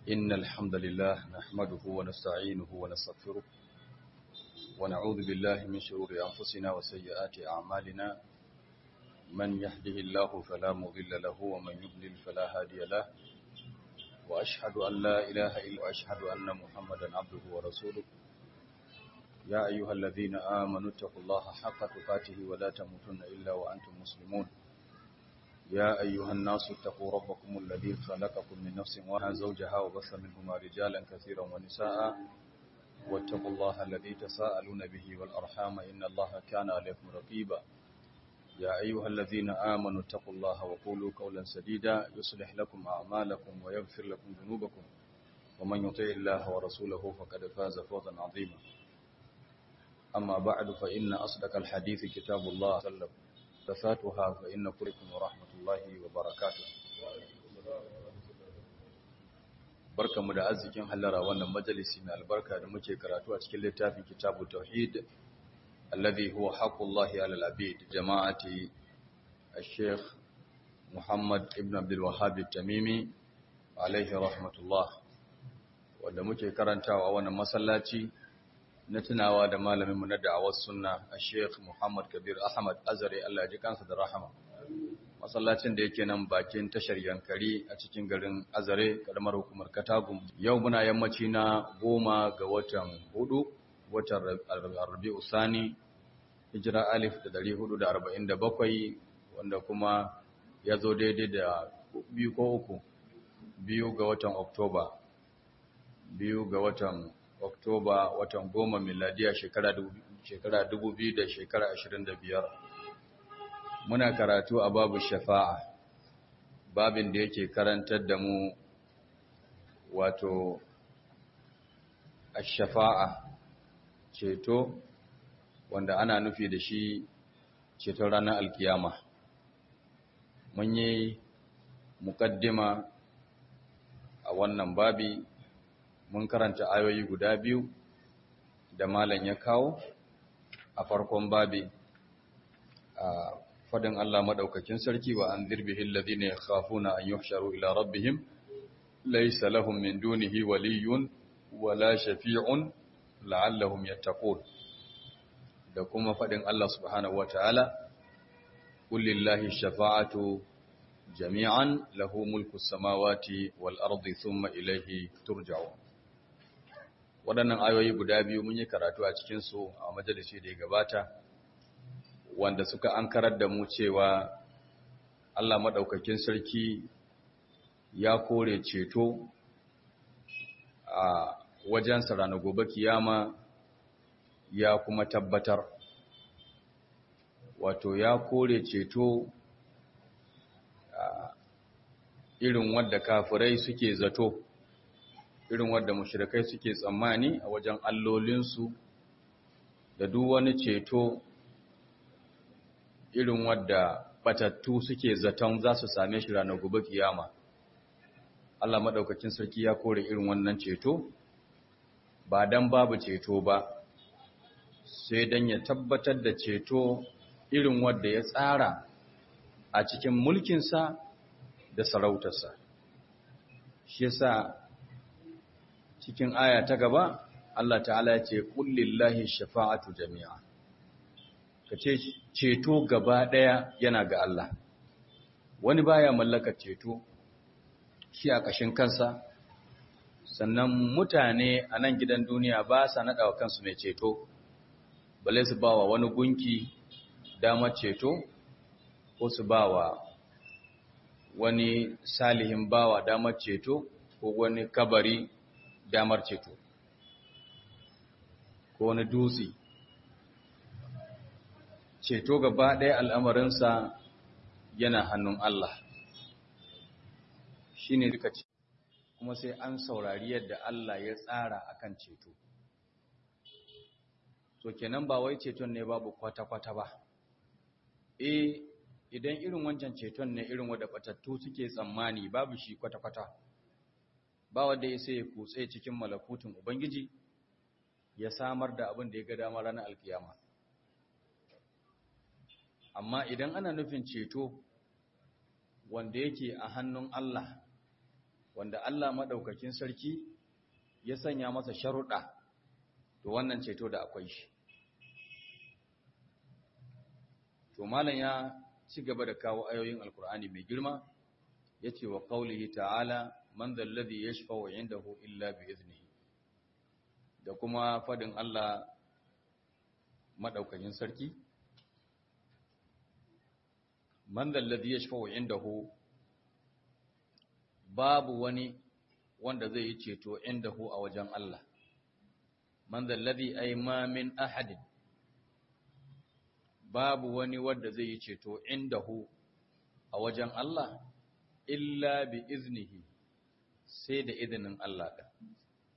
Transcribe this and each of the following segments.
إن الحمد لله نحمده ونستعينه ونستغفره ونعوذ بالله من شرور أنفسنا وسيئات أعمالنا من يهده الله فلا مضل له ومن يضلل فلا هادي له وأشهد أن لا إله إلا وأشهد أن محمدا عبده ورسوله يا أيها الذين آمنوا اتقوا الله حق تقاته ولا تموتن إلا وأنتم مسلمون يا أيها الناس اتقوا ربكم الذي خلقكم من نفس واحدة زوجها وبث منهما رجالا كثيرا ونساء واتقوا الله الذي تساءلون به والأرحام إن الله كان عليكم رقيبا يا أيها الذين آمنوا اتقوا الله وقولوا قولا سديدا يصلح لكم أعمالكم ويغفر لكم ذنوبكم ومن يطع الله ورسوله فقد فاز فوزا عظيما أما بعد فإن أصدق الحديث كتاب الله صلى الله عليه وسلم محدثاتها فإن كلكم ورحمة الله وبركاته barkamu da arzikin hallara wannan majalisi mai albarka da muke karatu a cikin littafin kitabu tauhid alladhi huwa haqqullahi alal abid jama'ati al-sheikh Muhammad ibn Abdul Wahhab at-Tamimi alaihi rahmatullah wanda muke karantawa wannan masallaci na tunawa da malaminmu na da'awar sunna a sheikh Muhammad Kabir Ahmad Azare Allah ya ji kansa da rahama masallacin da yake nan bakin tashar yankari a cikin garin Azare karamar hukumar Katagum yau muna yammaci na goma ga watan hudu watan Rabi'u Sani hijira alif da dari hudu da arba'in da bakwai wanda kuma ya zo daidai da biyu ko uku biyu ga watan Oktoba biyu ga watan Oktoba watan goma miladiya shekara dubu biyu da shekara ashirin da biyar. Muna karatu a babu shafa'a, babin da yake karantar da mu wato a shafa'a ceto wanda ana nufi da shi ceton ranar alkiyama. Mun yi mukaddima a wannan babi mun karanta ayoyi guda biyu da malam ya kawo a farkon babi a fadin Allah madaukakin sarki wa an dirbihi alladhina yakhafuna an yuhsharu ila rabbihim laysa lahum min dunihi waliyyun wala shafi'un la'allahum yattaqun da kuma fadin Allah subhanahu wataala qul lillahi shafa'atu jami'an lahu mulku samawati wal ardi thumma ilayhi turja'un waɗannan ayoyi guda biyu mun yi karatu a cikinsu a majalisi da ya gabata wanda suka ankarar da mu cewa Allah maɗaukakin sarki ya kore ceto a wajensa ranar gobe kiyama ya kuma tabbatar wato ya kore ceto irin wadda kafirai suke zato irin wadda mushrikai suke tsammani a wajen allolinsu da duk wani ceto irin wadda batattu suke zaton za su same shi ranar gobe kiyama Allah madaukakin sarki ya kore irin wannan ceto ba dan babu ceto ba sai dan ya tabbatar da ceto irin wadda ya tsara a cikin mulkinsa da sarautarsa shi yasa cikin aya ta gaba Allah ta'ala ya ce kullillahi shafa'atu jami'a kace ceto gaba daya yana ga Allah wani baya mallakar ceto shi a kashin kansa sannan mutane a nan gidan duniya ba sa nada wa kansu mai ceto bale su bawa wani gunki damar ceto ko su bawa wani salihin bawa damar ceto ko wani kabari damar ceto ko wani dutse ceto gaba ɗaya al'amarinsa yana hannun Allah shi ne duka ce kuma sai an saurari yadda Allah ya tsara akan ceto so kenan ba wai ceton ne babu kwata-kwata ba e idan irin wancan ceton ne irin wadda batattu suke tsammani babu shi kwata-kwata ba wanda ya sai ya kutse cikin malakutun Ubangiji ya samar da abin da ya ga dama ranar alkiyama. Amma idan ana nufin ceto wanda yake a hannun Allah wanda Allah maɗaukakin sarki ya sanya masa sharuɗa to wannan ceto da akwai shi to malam ya ci gaba da kawo ayoyin alkur'ani mai girma yace wa qaulihi ta'ala man dhal ladhi yashfa'u 'indahu illa bi iznihi da kuma fadin Allah madaukakin sarki man dhal ladhi yashfa'u 'indahu babu wani wanda zai yi ceto indahu a wajen Allah man dhal ladhi ay ma min ahadin babu wani wanda zai yi ceto indahu a wajen Allah illa bi iznihi sai da izinin Allah ɗin.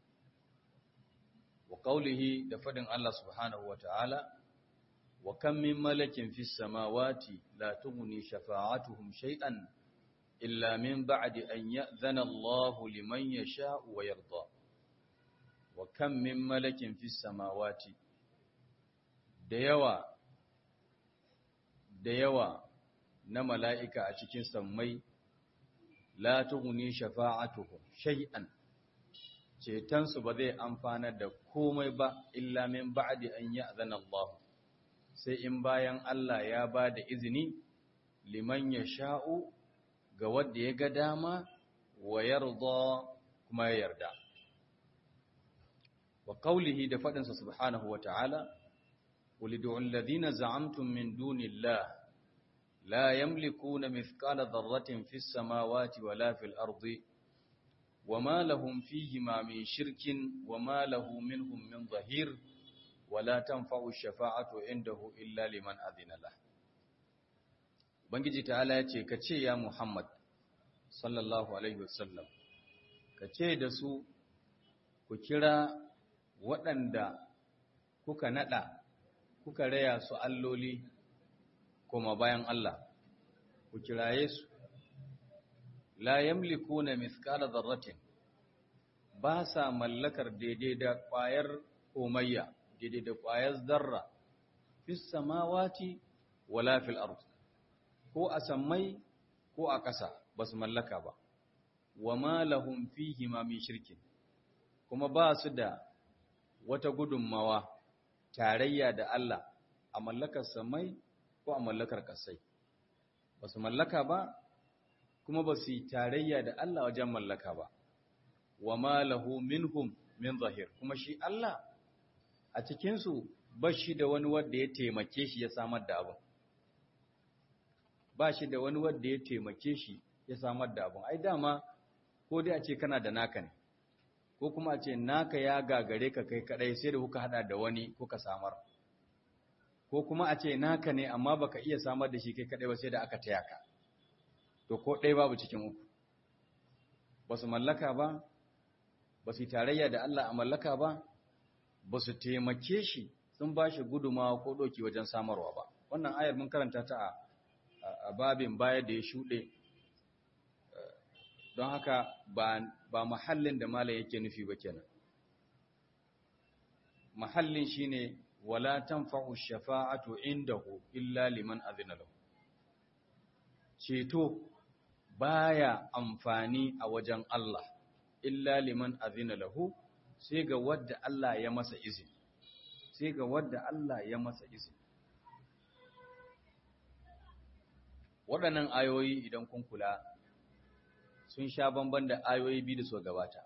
Wa ƙaulihi da faɗin Allah subhanahu wa ta'ala, wa kan min malakin fi samawati la tughni shafa'atuhum shay'an illa min ba'di an ya'zana Allahu liman yasha'u wa yarda. Wa kan min malakin fi samawati da yawa da yawa na mala'ika a cikin sammai la tughni shafa'atuhum shay'an ceton su ba zai amfana da komai ba illa min ba'di an ya'zana Allah sai in bayan Allah ya ba da izini liman yasha'u ga wanda ya ga dama wa yarda kuma ya yarda wa qawlihi da fadin sa subhanahu wa ta'ala qul ud'u alladhina za'amtum min dunillahi لا يملكون مثقال ذرة في السماوات ولا في الأرض وما لهم فيهما من شرك وما له منهم من ظهير ولا تنفع الشفاعة عنده إلا لمن أذن له Ubangiji ta'ala ya ce, Ka ce ya Muhammad, sallallahu Alaihi wasallam, ka ce da su, ku kira waɗanda kuka naɗa, kuka raya su alloli koma bayan Allah ku kiraye su la yamlikuna mithqala dharratin ba sa mallakar daidai da ƙwayar komayya daidai da ƙwayar zarra fis samawati wala fil ard ko a sammai ko a ƙasa basu mallaka ba wama lahum fihi ma min shirkin kuma ba su da wata gudunmawa tarayya da Allah a mallakar samai ko a mallakar kasai ba su mallaka ba kuma ba su yi tarayya da Allah wajen mallaka ba wa ma lahu minhum min zahir kuma shi Allah a cikinsu ba shi da wani wanda ya taimake shi ya samar da abin ba shi da wani wanda ya taimake shi ya samar da abin ai dama ko dai a ce kana da naka ne ko kuma a ce naka ya gagare ka kai kadai sai da kuka hada da wani kuka samar ko kuma a ce naka ne amma baka iya samar da shi kai kadai ba sai da aka taya ka to ko ɗaya babu cikin uku ba su mallaka ba ba su tarayya da Allah a mallaka ba ba su taimake shi sun ba shi gudumawa ko ɗauki wajen samarwa ba wannan ayar mun karanta ta a babin baya da ya shuɗe don haka ba mahallin da mala yake nufi ba kenan mahallin shine wala tanfa'u shafa'atu indahu illa liman azina lahu ceto baya amfani a wajen Allah illa liman azina lahu sai ga wadda Allah ya masa izini sai ga wadda Allah ya masa izini waɗannan ayoyi idan kun kula sun sha bamban da ayoyi biyu da suka gabata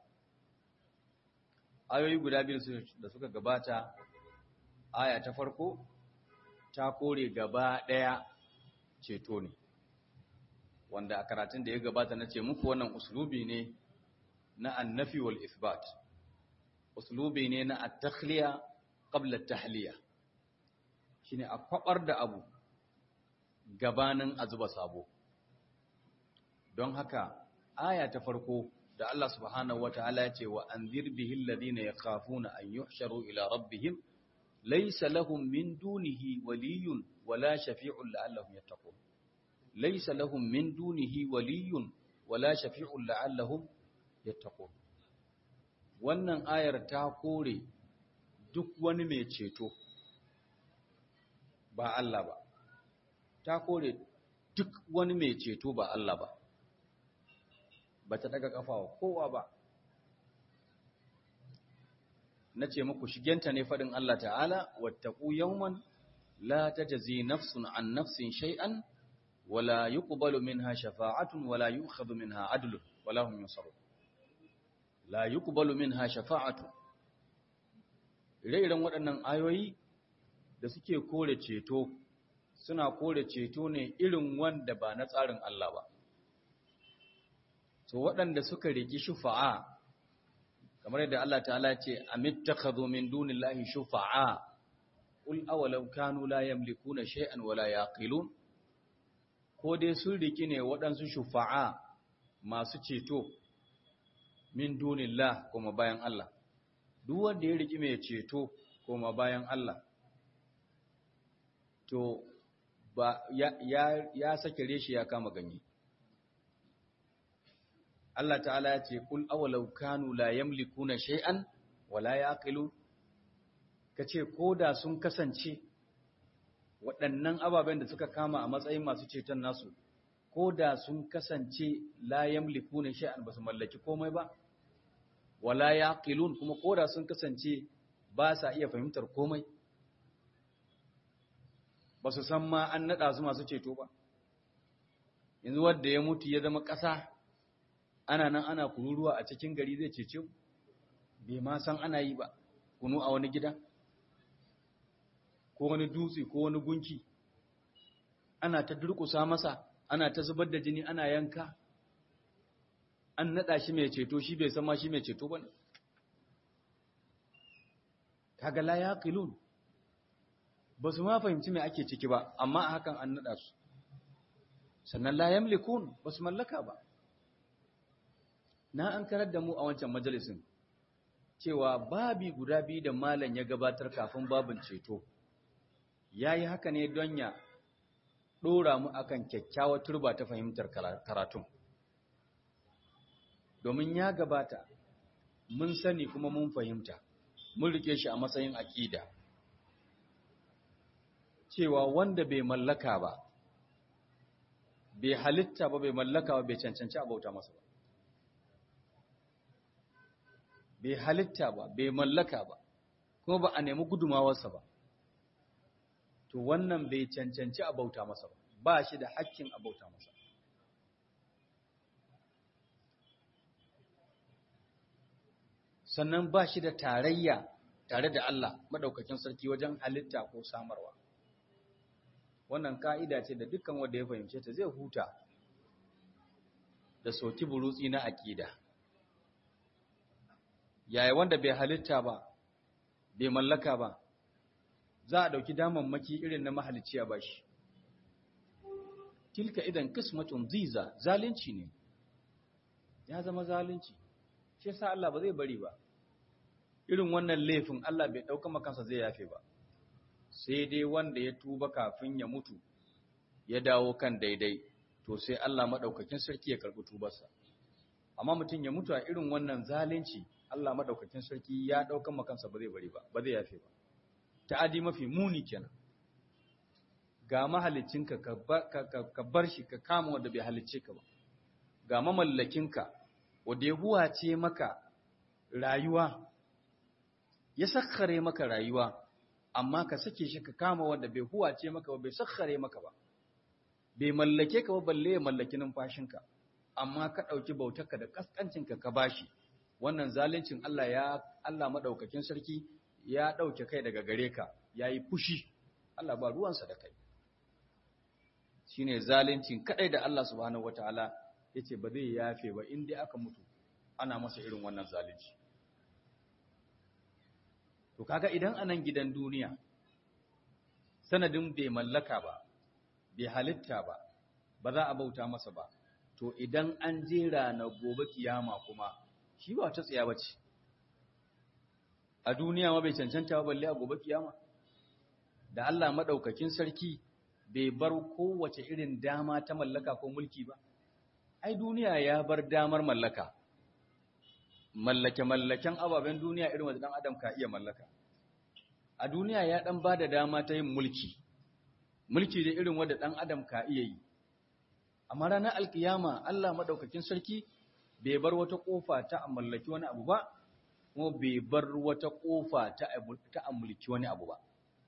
ayoyi guda biyu da suka gabata aya ta farko ta kore gaba ɗaya ceto ne wanda a karatun da ya gabata na ce muku wannan uslubi ne na annafi wal isbat uslubi ne na at-takhliya qabla at-tahliya shine a kwabar da abu gabanin a zuba sabo don haka aya ta farko da Allah subhanahu wataala ya ce wa anzir bihi alladhina yakhafuna an yuhsharu ila rabbihim laysa lahum min dunihi waliyyun wala shafi'un la'allahum yattaqun laysa lahum min dunihi waliyyun wala shafi'un la'allahum yattaqun wannan ayar ta kore duk wani mai ceto ba Allah ba ta kore duk wani mai ceto ba Allah ba ba ta daga kafa wa kowa ba na ce muku shigenta ne faɗin Allah ta'ala wattaku yawman la tajzi nafsun an nafsin shay'an wala yuqbalu minha shafa'atun wala yu'khadhu minha adlun wala hum yunsarun la yuqbalu minha shafa'atun ire-iren waɗannan ayoyi da suke kore ceto suna kore ceto ne irin wanda ba na tsarin Allah ba to waɗanda suka riki shufa'a kamar yadda Allah ta'ala ce amittakhadhu min dunillahi shufa'a qul awalau kanu la yamlikuna shay'an wala yaqilun ko dai sun riki ne waɗansu shufa'a masu ceto min dunillah kuma bayan Allah duk wanda ya riki mai ceto kuma bayan Allah to ba ya ya, ya sake reshi ya kama ganye Allah ta'ala ya ce kul awalau kanu la yamlikuna shay'an wala yaqilu kace koda sun kasance waɗannan ababen da suka kama a matsayin masu ceton nasu koda sun kasance la yamlikuna shay'an basu mallaki komai ba wala yaqilun kuma koda sun kasance ba sa iya fahimtar komai basu san ma an nada su masu ceto ba yanzu wanda ya mutu ya zama ƙasa ana nan ana kururuwa a cikin gari zai cece bai ma san ana yi ba kunu a wani gida ko wani dutse ko wani gunki ana ta durƙusa masa ana ta zubar da jini ana yanka an naɗa shi mai ceto shi bai san ma shi mai ceto ba ne kaga la yaqilun ba su ma fahimci me ake ciki ba amma a hakan an naɗa su sannan la yamlikun ba su mallaka ba na an karar da mu a wancan majalisin cewa babi guda biyu da malam ya gabatar kafin babin ceto ya yi haka ne don ya ɗora mu akan kyakkyawar turba ta fahimtar karatun domin ya gabata mun sani kuma mun fahimta mun rike shi a matsayin aƙida cewa wanda bai mallaka ba bai halitta ba bai mallaka ba bai cancanci a bauta masa ba bai halitta ba bai mallaka ba kuma ba a nemi gudumawarsa ba to wannan bai cancanci a bauta masa ba ba shi da hakkin a bauta masa sannan ba shi da tarayya tare da Allah madaukakin sarki wajen halitta ko samarwa wannan ka'ida ce da dukkan wanda ya fahimce ta zai huta da soki burutsi na aƙida yaya wanda bai halitta ba bai mallaka ba za a ɗauki damammaki irin na mahalicci a bashi tilka idan kismatun ziza zalunci ne ya zama zalunci shi yasa Allah ba zai bari ba irin wannan laifin Allah bai ɗauka makansa zai yafe ba sai dai wanda ya tuba kafin ya mutu ya dawo kan daidai to sai Allah maɗaukakin sarki ya karɓi tubarsa amma mutum ya mutu a irin wannan zalunci Allah madaukakin sarki ya daukan makansa ba zai bari ba ba zai yafe ba ta'adi mafi muni kenan ga mahalicinka ka ka bar shi ka kama wanda bai halicce ka ba ga mamallakinka wanda ya huwace maka rayuwa ya sakkare maka rayuwa amma ka sake shi ka kama wanda bai huwace maka ba bai sakkare maka ba bai mallake ka ba balle ya mallaki numfashinka amma ka ɗauki bautarka da ƙasƙancinka ka bashi wannan zaluncin Allah ya Allah madaukakin sarki ya ɗauke kai daga gare ka yayi fushi Allah ba ruwansa da kai shine zaluncin kadai da Allah subhanahu wataala yace ba zai yafe ba in dai aka mutu ana masa irin wannan zalunci to kaga idan anan gidan duniya sanadin bai mallaka ba bai halitta ba ba za a bauta masa ba to idan an jera na gobe kiyama kuma shi ba ta tsaya bace a duniya ma bai cancanta ba balle a gobe kiyama da Allah madaukakin sarki bai bar kowace irin dama ta mallaka ko mulki ba ai duniya ya bar damar mallaka mallake mallaken ababen duniya irin wanda dan adam ka iya mallaka a duniya ya dan bada dama ta yin mulki mulki da irin wanda dan adam ka iya yi amma ranar alkiyama Allah madaukakin sarki bai bar wata kofa ta amallaki wani abu ba kuma bai bar wata kofa ta ta amulki wani abu ba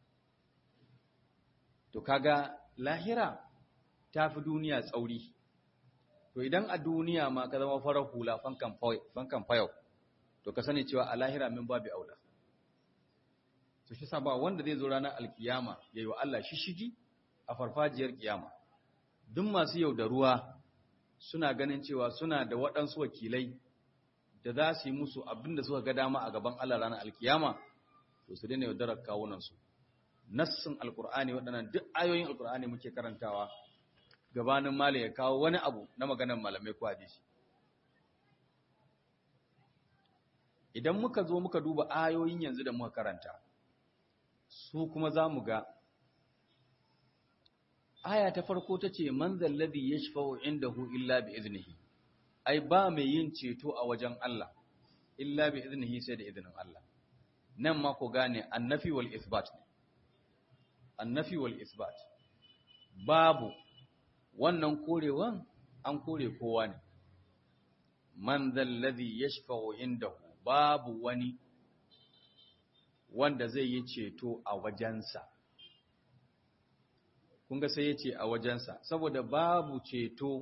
to kaga lahira ta fi duniya tsauri to idan a duniya ma ka zama farar hula fankan fayau to ka sani cewa a lahira min babu aula to shi sa ba wanda zai zo ranar alkiyama ya yi wa Allah shishigi a farfajiyar kiyama duk masu yau da ruwa suna ganin cewa suna da waɗansu wakilai da za su yi musu abin da suka ga dama a gaban Allah ranar alkiyama to su daina yaudarar kawunansu nassin alkur'ani waɗannan duk ayoyin alkur'ani muke karantawa gabanin malam ya kawo wani abu na maganar malamai ko hadisi idan muka zo muka duba ayoyin yanzu da muka karanta su kuma za mu ga aya ta farko ta ce man zallazi yashfa'u indahu illa bi iznihi ai ba mai yin ceto a wajen Allah illa bi iznihi sai da izinin Allah nan ma ku gane annafi wal isbat ne annafi wal isbat babu wannan korewan an kore kowa ne man zallazi yashfa'u indahu babu wani wanda zai yi ceto a wajensa kun ga sai ya ce a wajensa saboda babu ceto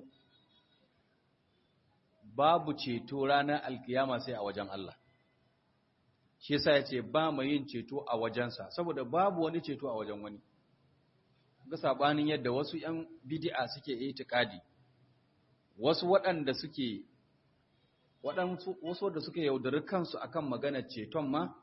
babu ceto ranar alkiyama sai a wajen Allah shi yasa ya ce ba mai yin ceto a wajensa saboda babu wani ceto a wajen wani ga sabanin yadda wasu ‘yan bidi'a suke itikadi wasu waɗanda suke wasu da suke yaudari kansu akan maganar ceton ma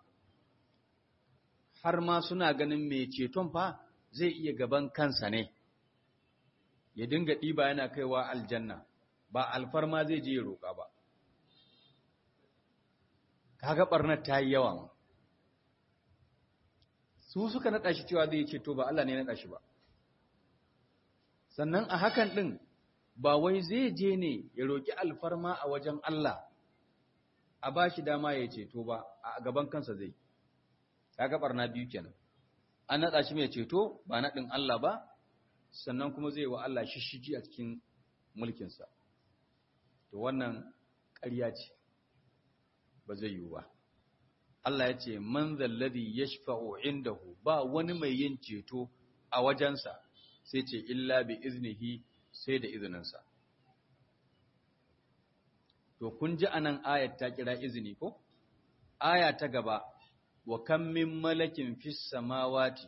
har ma suna ganin mai ceton fa zai iya gaban kansa ne ya dinga ɗiba yana kaiwa aljanna ba alfarma zai je ya roƙa ba kaga ɓarnar ta yi yawa ma su suka naɗa shi cewa zai ceto ba Allah ne naɗa shi ba sannan a hakan ɗin ba wai zai je ne ya roƙi alfarma a wajen Allah a ba shi dama ya ceto ba a gaban kansa zai kaga ɓarna biyu kenan an naɗa shi mai ceto ba naɗin Allah ba sannan kuma zai wa Allah shishigi a cikin mulkinsa to wannan ƙarya ce ba zai yiwu ba Allah ya ce man zalladhi yashfa'u indahu ba wani mai yin ceto a wajensa sai ce illa bi iznihi sai da izininsa to kun ji anan ayat ta kira izini ko aya ta gaba wa kam min malakin fis samawati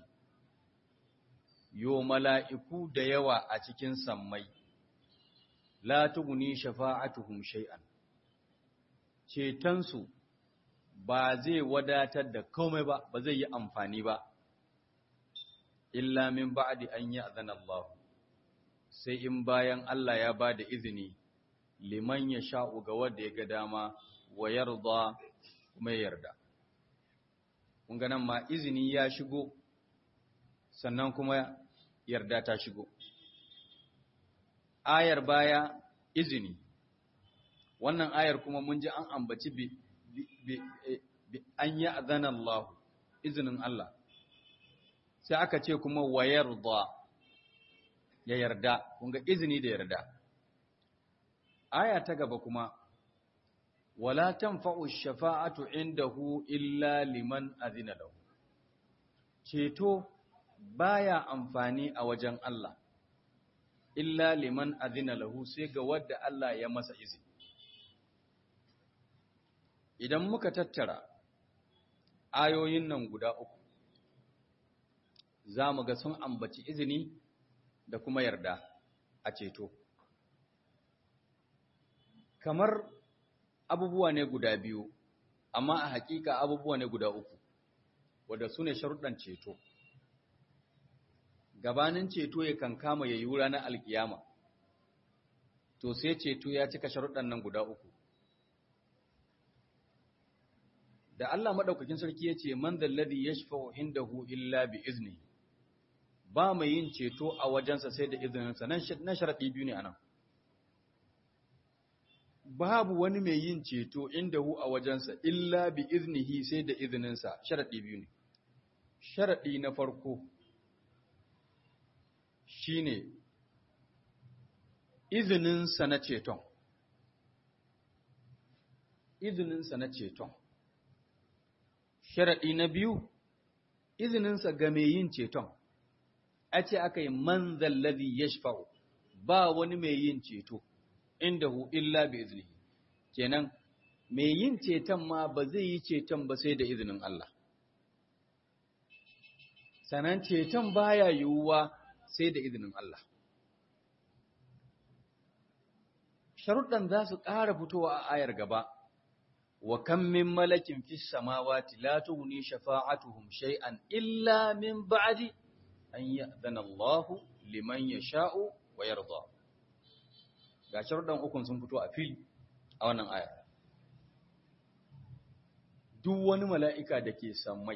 yo mala'iku da yawa a cikin sammai la tuguni shafa'atuhum shay'an cetonsu ba zai wadatar da komai ba ba zai yi amfani ba illa min ba'di an ya'zana Allah sai in bayan Allah ya ba da izini liman ya sha'u ga wanda ya ga dama wa yarda kuma yarda kun ga nan ma izini ya shigo sannan kuma yarda ta shigo ayar baya izini wannan ayar kuma mun ji an ambaci bi, bi, bi, an yi azanan Allah izinin Allah sai aka ce kuma wa yarda ya yarda kunga izini da yarda aya ta gaba kuma wala tanfa'u shafa'atu indahu illa liman azina lahu ceto baya amfani a wajen Allah illa liman azina lahu sai ga wadda Allah ya masa izini idan muka tattara ayoyin nan guda uku za mu ga sun ambaci izini da kuma yarda a ceto kamar abubuwa ne guda biyu amma a hakika abubuwa ne guda uku wadda su ne sharuɗan ceto gabanin ceto ya kan kama ya yi ranar alkiyama to sai ceto ya cika sharuɗan nan guda uku da Allah maɗaukakin sarki ya ce man zalladhi yashfa'u indahu illa bi izni ba mai yin ceto a wajensa sai da izininsa nan sharaɗi biyu ne anan babu wani mai yin ceto indahu a wajensa illa bi iznihi sai da izininsa sharaɗi biyu ne sharaɗi na farko shine izininsa na ceton izininsa na ceton sharaɗi na biyu izininsa ga mai yin ceton a ce aka yi man zallazi ya ba wani mai yin ceto inda hu illa bi izini kenan mai yin ceton ma ba zai yi ceton ba sai da izinin Allah sanan ceton baya yiwuwa sai da izinin Allah sharuɗan za su ƙara fitowa a ayar gaba wa kan min malakin fis samawati la tughni shafa'atuhum shay'an illa min ba'di an ya'dana Allah liman yasha'u wa yarda ga sharuɗan ukun sun fito a fili a wannan ayar duk wani mala'ika da ke sammai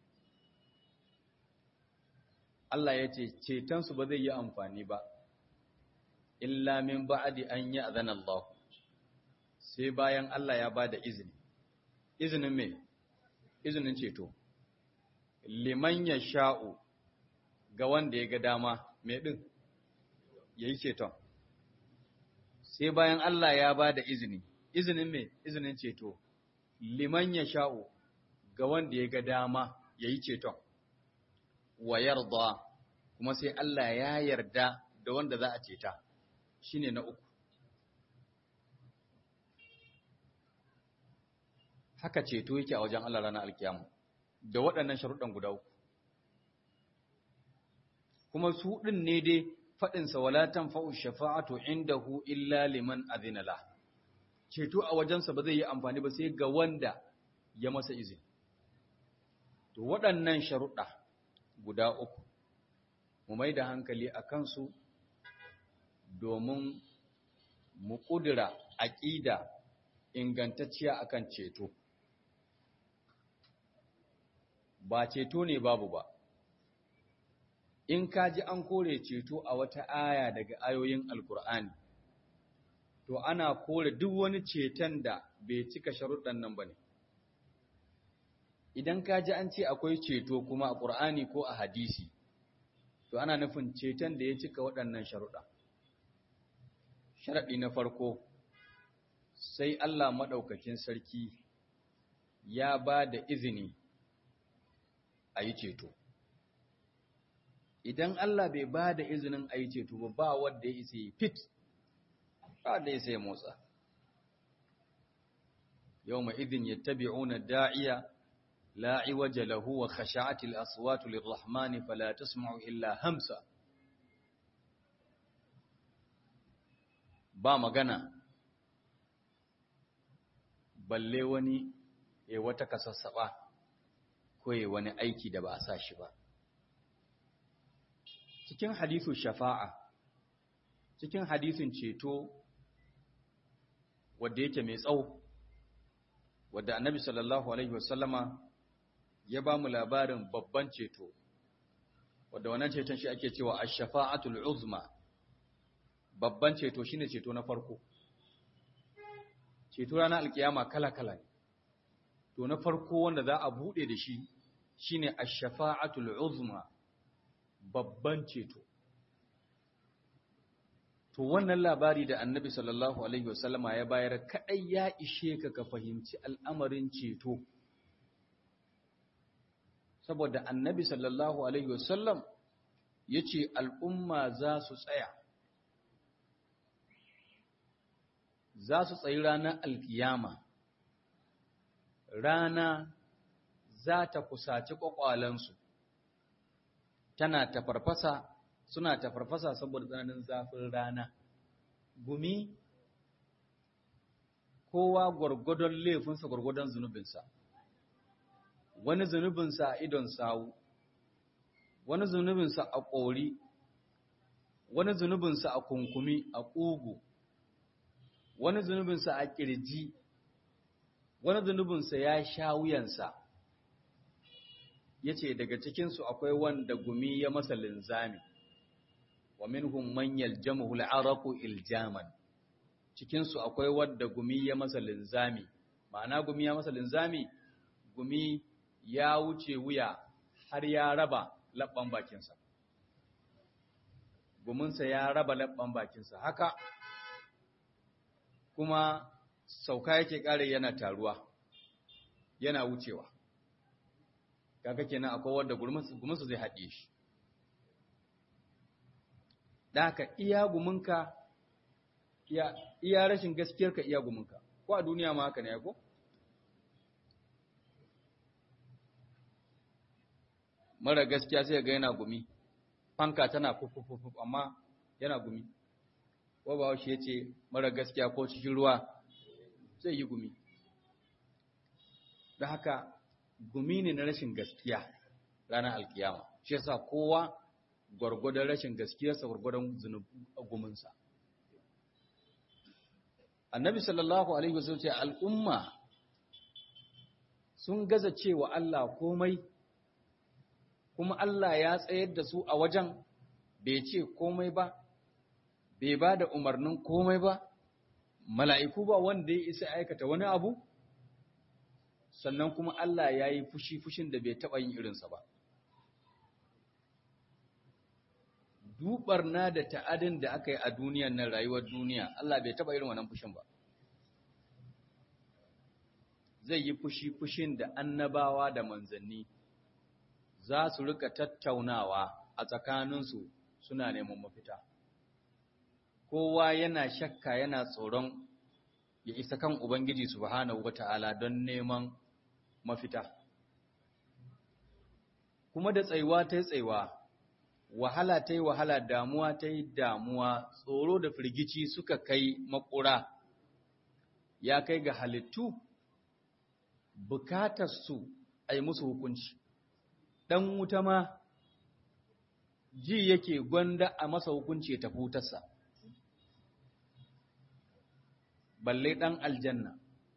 Allah ya ce cetonsu ba zai yi amfani ba illa min ba'di an ya'zana Allah sai bayan Allah ya bada izini izinin me izinin ceto liman yasha'u ga wanda ya ga dama me din yayi ceton sai bayan Allah ya bada izini izinin me izinin ceto liman yasha'u ga wanda ya ga dama yayi ceton wa yarda kuma sai Allah ya yarda da wanda za a ceta shine na uku haka ceto yake a wajen Allah ranar alkiyama da waɗannan sharuɗan guda uku kuma su ɗin ne dai faɗinsa wala tanfa'u shafa'atu indahu illa liman azina la ceto a wajensa ba zai yi amfani ba sai ga wanda ya masa izini to waɗannan sharuɗa guda uku mu mai da hankali a kansu domin mu ƙudura aƙida ingantacciya akan ceto ba ceto ne babu ba in ka ji an kore ceto a wata aya daga ayoyin alkur'ani to ana kore duk wani ceton da bai cika sharuɗan nan ba ne idan ka ji an ce akwai ceto kuma a ƙur'ani ko a hadisi to ana nufin ceton da ya cika waɗannan sharuɗa sharaɗi na farko sai Allah maɗaukakin sarki ya ba da izini a yi ceto idan Allah bai ba da izinin a yi ceto ba ba wadda ya isa yi fit ba da ya sai motsa yau ma izin ya tabi'una da'iya لا عوج له وخشعت الأصوات للرحمن فلا تسمع إلا همسا ba magana balle wani ya wata kasassaba ko ya wani aiki da ba a sa shi ba cikin hadithu shafa'a cikin hadithin ceto wadda yake mai tsawo wadda annabi sallallahu alaihi wasallama ya ba mu labarin babban ceto wadda wannan ceton shi ake cewa ash-shafa'atul uzma babban ceto shine ceto na farko ceto ranar alkiyama kala-kala ne to na farko wanda za a bude da shi shine ash-shafa'atul uzma babban ceto to wannan labari da annabi sallallahu alaihi wasallama ya bayar kadai ya ishe ka ka fahimci al'amarin ceto saboda annabi sallallahu alaihi wasallam ya ce al'umma za su tsaya za su tsayi ranar alkiyama rana za ta kusaci ƙwaƙwalensu tana tafarfasa suna tafarfasa saboda tsananin zafin rana gumi kowa gwargwadon laifinsa gwargwadon zunubinsa wani zunubinsa a idon sawu wani zunubinsa a ƙori wani zunubinsa a kunkumi a ƙugu wani zunubinsa a ƙirji wani zunubinsa ya sha wuyansa ya ce daga cikinsu akwai wanda gumi ya masa linzami wa minhum man yaljamuhu al'araqu iljaman cikinsu akwai wanda gumi ya masa linzami ma'ana gumi ya masa linzami gumi ya wuce wuya har ya raba labban bakinsa guminsa ya raba labban bakinsa haka kuma sauka yake ƙare yana taruwa yana wucewa kaga kenan akwai wanda guminsu zai haɗe shi da haka iya guminka iya rashin gaskiyarka iya guminka ko a duniya ma haka ne ko mara gaskiya sai ga yana gumi fanka tana fufufufuf amma yana gumi ko ba shi yace mara gaskiya ko cikin ruwa zai yi gumi da haka gumi ne na rashin gaskiya ranar alkiyama shi yasa kowa gwargwadon rashin gaskiyarsa gwargwadon guminsa annabi sallallahu alaihi wasallam ce al'umma sun gaza cewa Allah komai kuma Allah ya tsayar da su a wajen bai ce komai ba bai ba da umarnin komai ba mala'iku ba wanda ya isa aikata wani abu sannan kuma Allah ya yi fushi fushin da bai taɓa yin irinsa ba dubarna da ta'adin da aka yi a duniyan nan rayuwar duniya Allah bai taba irin wannan fushin ba zai yi fushi fushin da annabawa da manzanni za su rika tattaunawa a tsakaninsu suna neman mafita kowa yana shakka yana tsoron ya isa kan ubangiji subhanahu wata'ala don neman mafita kuma da tsayuwa ta tsayuwa wahala ta yi wahala damuwa ta yi damuwa tsoro da firgici suka kai makura ya kai ga halittu bukatarsu a yi musu hukunci ɗan wuta ma ji yake gwanda a masa hukunci ya tafi wutarsa balle ɗan aljanna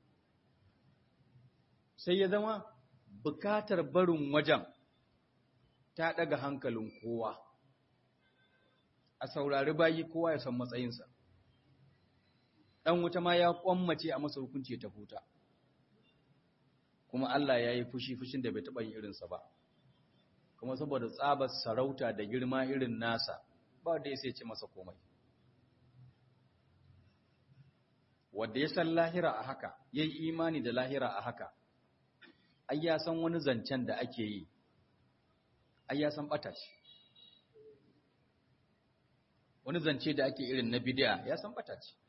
sai ya zama bukatar barin wajen ta ɗaga hankalin kowa a saurari bayi kowa ya san matsayinsa ɗan wuta ma ya ƙwammace a masa hukunci ta huta kuma Allah ya yi fushi fushin da bai taɓa yin irinsa ba kuma saboda tsabar sarauta da girma irin nasa ba da ya sai ce masa komai wadda ya san lahira a haka ya yi imani da lahira a haka ai ya san wani zancen da ake yi ai ya san ɓata shi wani zance da ake irin na bidiya ya san ɓata ce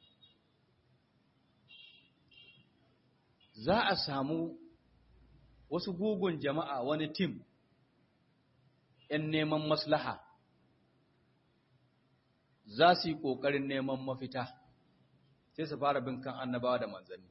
za a samu wasu gugun jama'a wani tim ‘yan neman maslaha za su yi ƙoƙarin neman mafita sai su fara bin kan annabawa da manzanni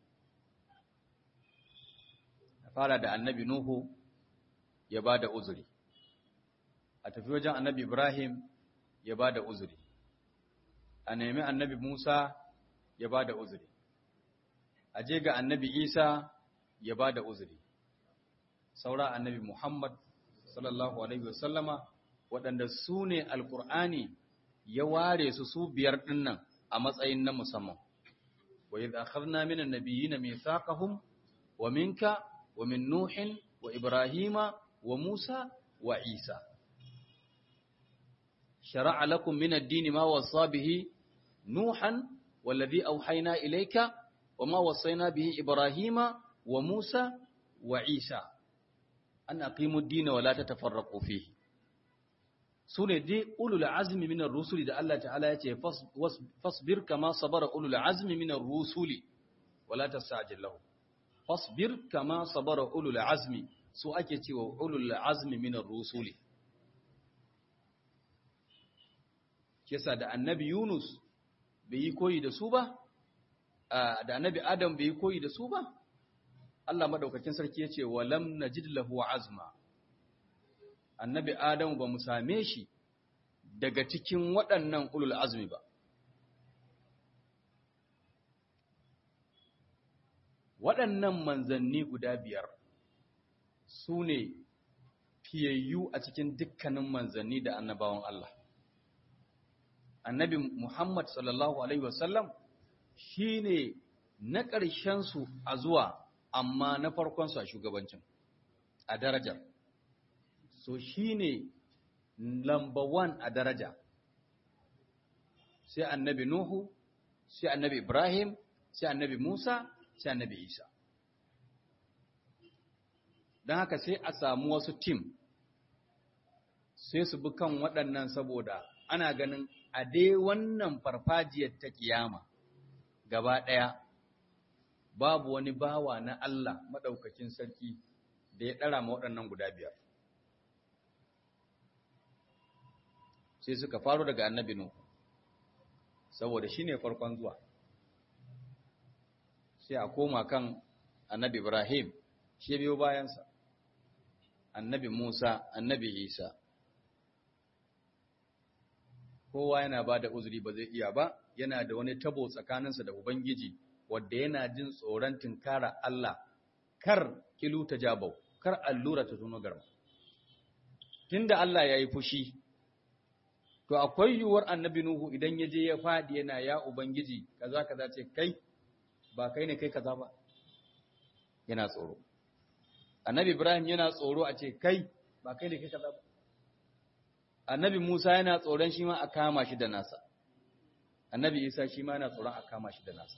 fara da annabi Nuhu ya ba da uzuri a tafi wajen annabi Ibrahim ya ba da uzuri a nemi annabi Musa ya ba da uzuri a je ga annabi Isa ya ba da uzuri saura annabi Muhammad sallallahu alaihi wasallama waɗanda su ne alkur'ani ya ware su su biyar ɗinnan a matsayin na musamman wa idh akhadna minan nabiyyin mithaqahum wa minka wa min nuhin wa ibrahima wa musa wa isa شرع لكم من الدين ما وصى به نوحا والذي أوحينا إليك وما وصينا به إبراهيم وموسى وعيسى أن أقيموا الدين ولا تتفرقوا فيه سنة دي أولو العزم من الرسل ده الله تعالى يتي فاصبر كما صبر أولو العزم من الرسل ولا تستعجل له فاصبر كما صبر أولو العزم سؤالك وأولو العزم من الرسل kisa da annabi Yunus bai yi koyi da su ba, da annabi Adam bai yi koyi da su ba, Allah maɗaukakin sarki ya ce, Walam na lahu azma, annabi Adam ba mu same shi daga cikin waɗannan ulul azmi ba. Waɗannan manzanni guda biyar su ne fiyayyu a cikin dukkanin manzanni da annabawan Allah. annabi Muhammad sallallahu Alaihi wasallam shi ne na ƙarshensu a zuwa amma na farkonsu a shugabancin a darajar. So shi ne lamba one a daraja. Sai annabi Nuhu, sai annabi Ibrahim, sai annabi Musa sai annabi Isa don haka sai a samu wasu tim sai su bi kan waɗannan saboda ana ganin a dai wannan farfajiyar ta kiyama gaba ɗaya babu wani bawa na Allah maɗaukakin sarki da ya ɗara ma waɗannan guda biyar sai suka faro daga annabi Nuhu saboda shi ne farkon zuwa sai a koma kan annabi Ibrahim shi biyo bayansa annabi Musa annabi Isa kowa yana ba da uzuri ba zai iya ba yana da wani tabo tsakaninsa da Ubangiji wadda yana jin tsoron tunkara Allah kar kilu ta jabau kar allura ta tuno garma tunda Allah ya yi fushi to akwai yiwuwar annabi Nuhu idan ya je ya faɗi yana ya Ubangiji kaza kaza ce kai ba kai ne kai kaza ba yana tsoro annabi Ibrahim yana tsoro a ce kai ba kai ne kai kaza ba annabi Musa yana tsoron shi ma a kama shi da nasa annabi Isa shi ma yana tsoron a kama shi da nasa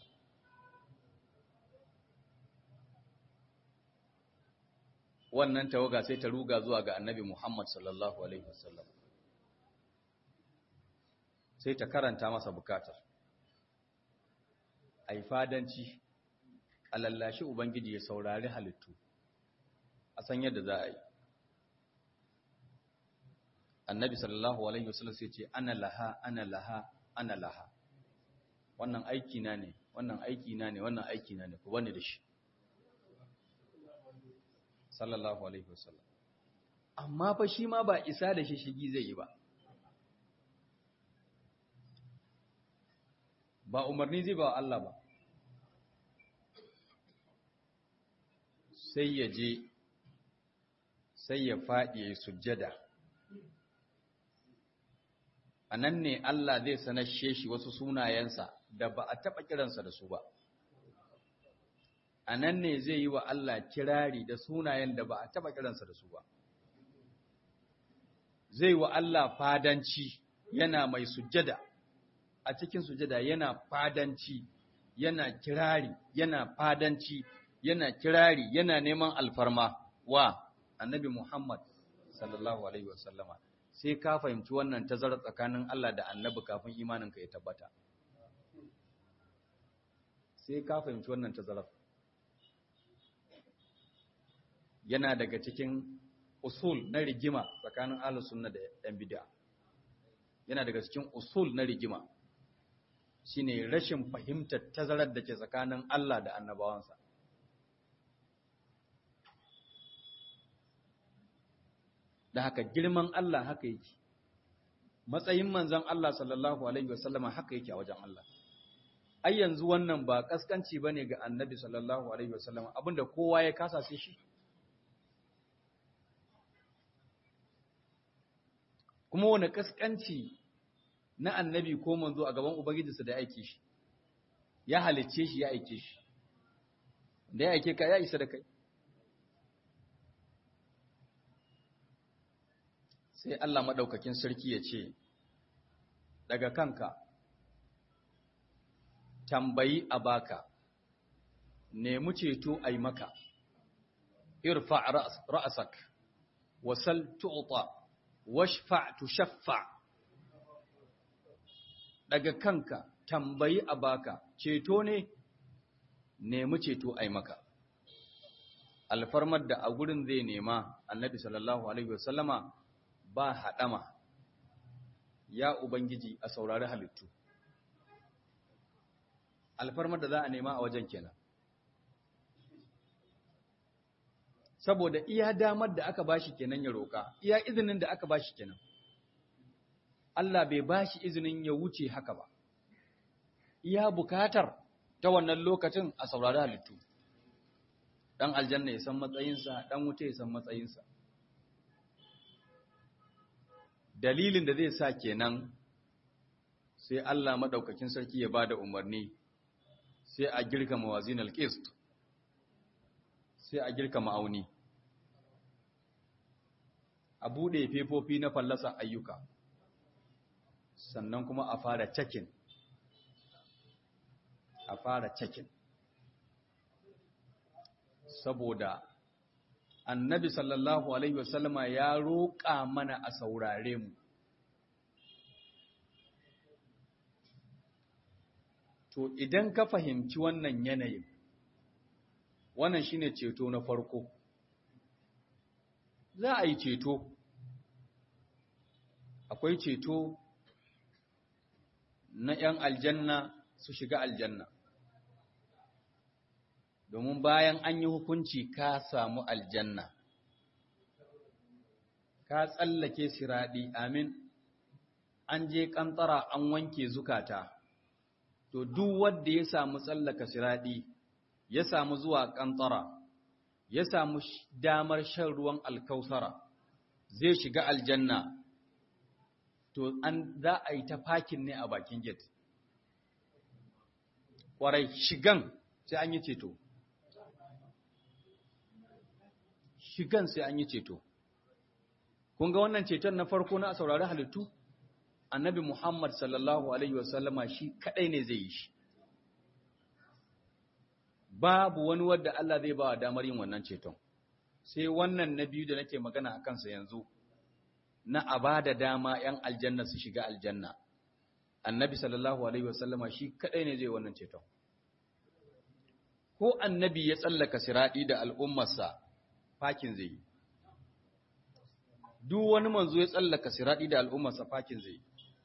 wannan tawaga sai ta ruga zuwa ga annabi Muhammad sallallahu alaihi wasallam sai ta karanta masa bukatar ai fadanci a lallashi ubangiji ya saurari halittu a san yadda za a yi annabi sallallahu alaihi wasallam sai ce ana laha ana laha ana laha wannan aiki na ne wannan aiki na ne wannan aiki na ne ku bani da shi sallallahu alaihi wasallam amma fa shi ma ba isa da shi shigi zai yi ba ba umarni zai ba Allah ba sai ya je sai ya faɗi ya yi sujjada a nan ne Allah zai sanashe shi wasu sunayensa da ba a taɓa kiransa da su ba a nan ne zai yi wa Allah kirari da sunayen da ba a taɓa kiransa da su ba zai wa Allah fadanci yana mai sujjada a cikin sujada yana fadanci yana kirari yana fadanci yana kirari yana neman alfarma wa annabi Muhammad sallallahu alaihi wasallama sai ka fahimci wannan tazarar tsakanin Allah da annabi kafin imaninka ya tabbata sai ka fahimci wannan tazarar yana daga cikin usul na rigima tsakanin ahlus sunna da yan bid'a yana daga cikin usul na rigima shine rashin fahimtar tazarar da ke tsakanin Allah da annabawansa. Da haka girman Allah haka yake, matsayin manzan Allah sallallahu Alaihi wasallama haka yake a wajen Allah. Ai yanzu wannan ba ƙasƙanci ba ne ga annabi sallallahu Alaihi wasallama abinda kowa ya kasa sai shi. Kuma wani ƙasƙanci na annabi ko manzo a gaban ubangijinsa da ya aike shi ya halicce shi ya aike shi da ya aike ka ya isa da kai sai Allah madaukakin sarki ya ce daga kanka tambayi a baka nemi ceto ai maka irfa ra'asak wasal tu'ta washfa tushaffa daga kanka tambayi a baka ceto ne nemi ceto ai maka alfarmar da a gurin zai nema annabi sallallahu alaihi wasallama ba haɗama ya ubangiji a saurari halittu alfarmar da za a nema a wajen kenan saboda iya damar da aka bashi kenan ya roƙa iya izinin da aka bashi kenan Allah bai ba shi izinin ya wuce haka ba, iya bukatar ta wannan lokacin a saurari halittu, ɗan aljanna ya san matsayinsa, ɗan wuta ya san matsayinsa. Dalilin da zai sa kenan sai Allah maɗaukakin sarki ya ba da umarni, sai a girka mawazin alƙist, sai a girka ma'auni, a buɗe fefofi na fallasa ayyuka. sannan kuma a fara cakin a fara cakin saboda annabi sallallahu alaihi wasallama ya roƙa mana a saurare mu to idan ka fahimci wannan yanayin wannan shine ceto na farko za a yi ceto akwai ceto na ‘yan aljanna su shiga aljanna domin bayan an yi hukunci ka samu aljanna ka tsallake siraɗi amin an je ƙantara an wanke zukata to duk wanda ya samu tsallaka siraɗi ya samu zuwa ƙantara ya samu damar shan ruwan alkausara zai shiga aljanna to an za a yi ta fakin ne a bakin gate ƙwarai shigan sai an yi ceto shigan sai an yi ceto kun ga wannan ceton na farko na saurari halittu annabi muhammad sallallahu alaihi wasallama shi kadai ne zai yi shi babu wani wadda Allah zai ba wa damar yin wannan ceton sai wannan na biyu da nake magana a kansa yanzu na a ba da dama ‘yan aljanna su shiga aljanna annabi sallallahu alaihi wasallama shi kadai ne zai wannan ceton ko annabi ya tsallaka siraɗi da al'ummarsa fakin zai yi duk wani manzo ya tsallaka siraɗi da al'ummarsa fakin zai yi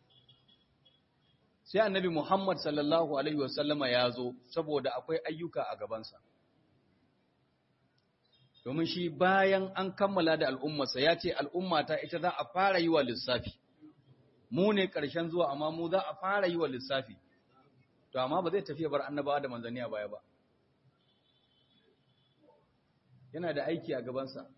sai annabi Muhammad sallallahu Alaihi wasallama ya zo saboda akwai ayyuka a gabansa. Domin shi bayan an kammala da al'ummarsa ya ce al'ummata ita za a fara yi wa lissafi, mu ne ƙarshen zuwa amma mu za a fara yi wa lissafi, to amma ba zai tafiya bar annabawa da manzanni a baya ba. Yana da aiki a gabansa.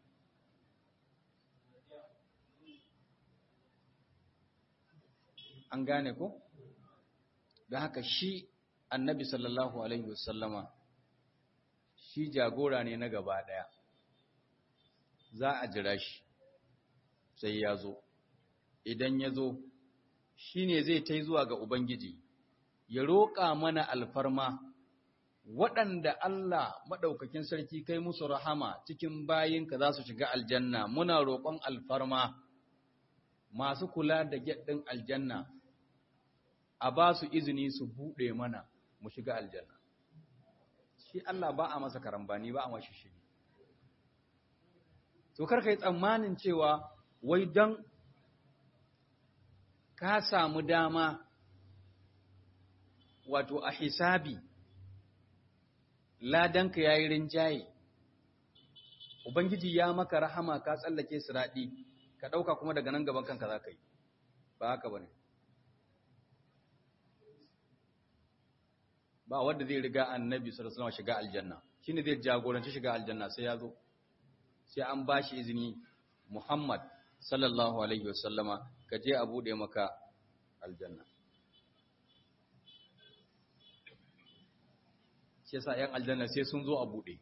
An gane ko? da haka shi annabi sallallahu alaihi wasallama shi jagora ne na gaba ɗaya za a jira shi sai ya zo idan ya zo shi ne zai ta zuwa ga ubangiji ya roƙa mana alfarma waɗanda Allah maɗaukakin sarki kai musu rahama cikin bayinka za su shiga aljanna muna roƙon alfarma masu kula da gyaɗin aljanna a ba su izini su buɗe mana mu shiga aljanna shi Allah ba a masa karambani ba a mashi shi to karka yi tsammanin cewa wai don ka samu dama wato a hisabi ladanka ya yi rinjaye ubangiji ya maka rahama ka tsallake siraɗi ka ɗauka kuma daga nan gaban kanka za ka yi ba haka ba ne ba wanda zai riga annabi sallallahu alaihi shiga aljanna shine zai jagoranci shiga aljanna sai ya zo sai an bashi izini Muhammad sallallahu alaihi wasallama ka je a bude maka aljanna shi yasa yan aljanna sai sun zo a bude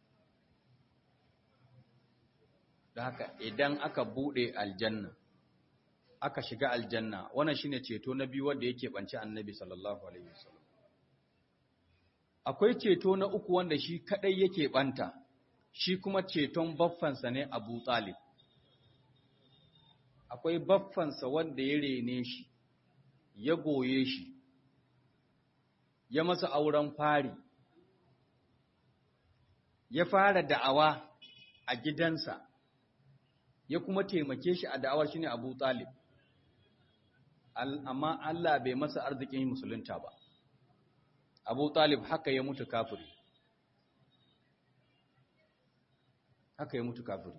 da haka idan aka bude aljanna aka shiga aljanna wannan shine ceto na biyu wanda yake banci annabi sallallahu alaihi wasallam akwai ceto na uku wanda shi kadai yake banta shi kuma ceton baffansa ne Abu Talib akwai baffansa wanda ya rene shi ya goye shi ya masa auren fari ya fara da'awa a gidansa ya kuma taimake shi a da'awar shine Abu Talib amma Allah bai masa arzikin musulunta ba Abu Talib haka ya mutu kafiri. Haka ya mutu kafiri.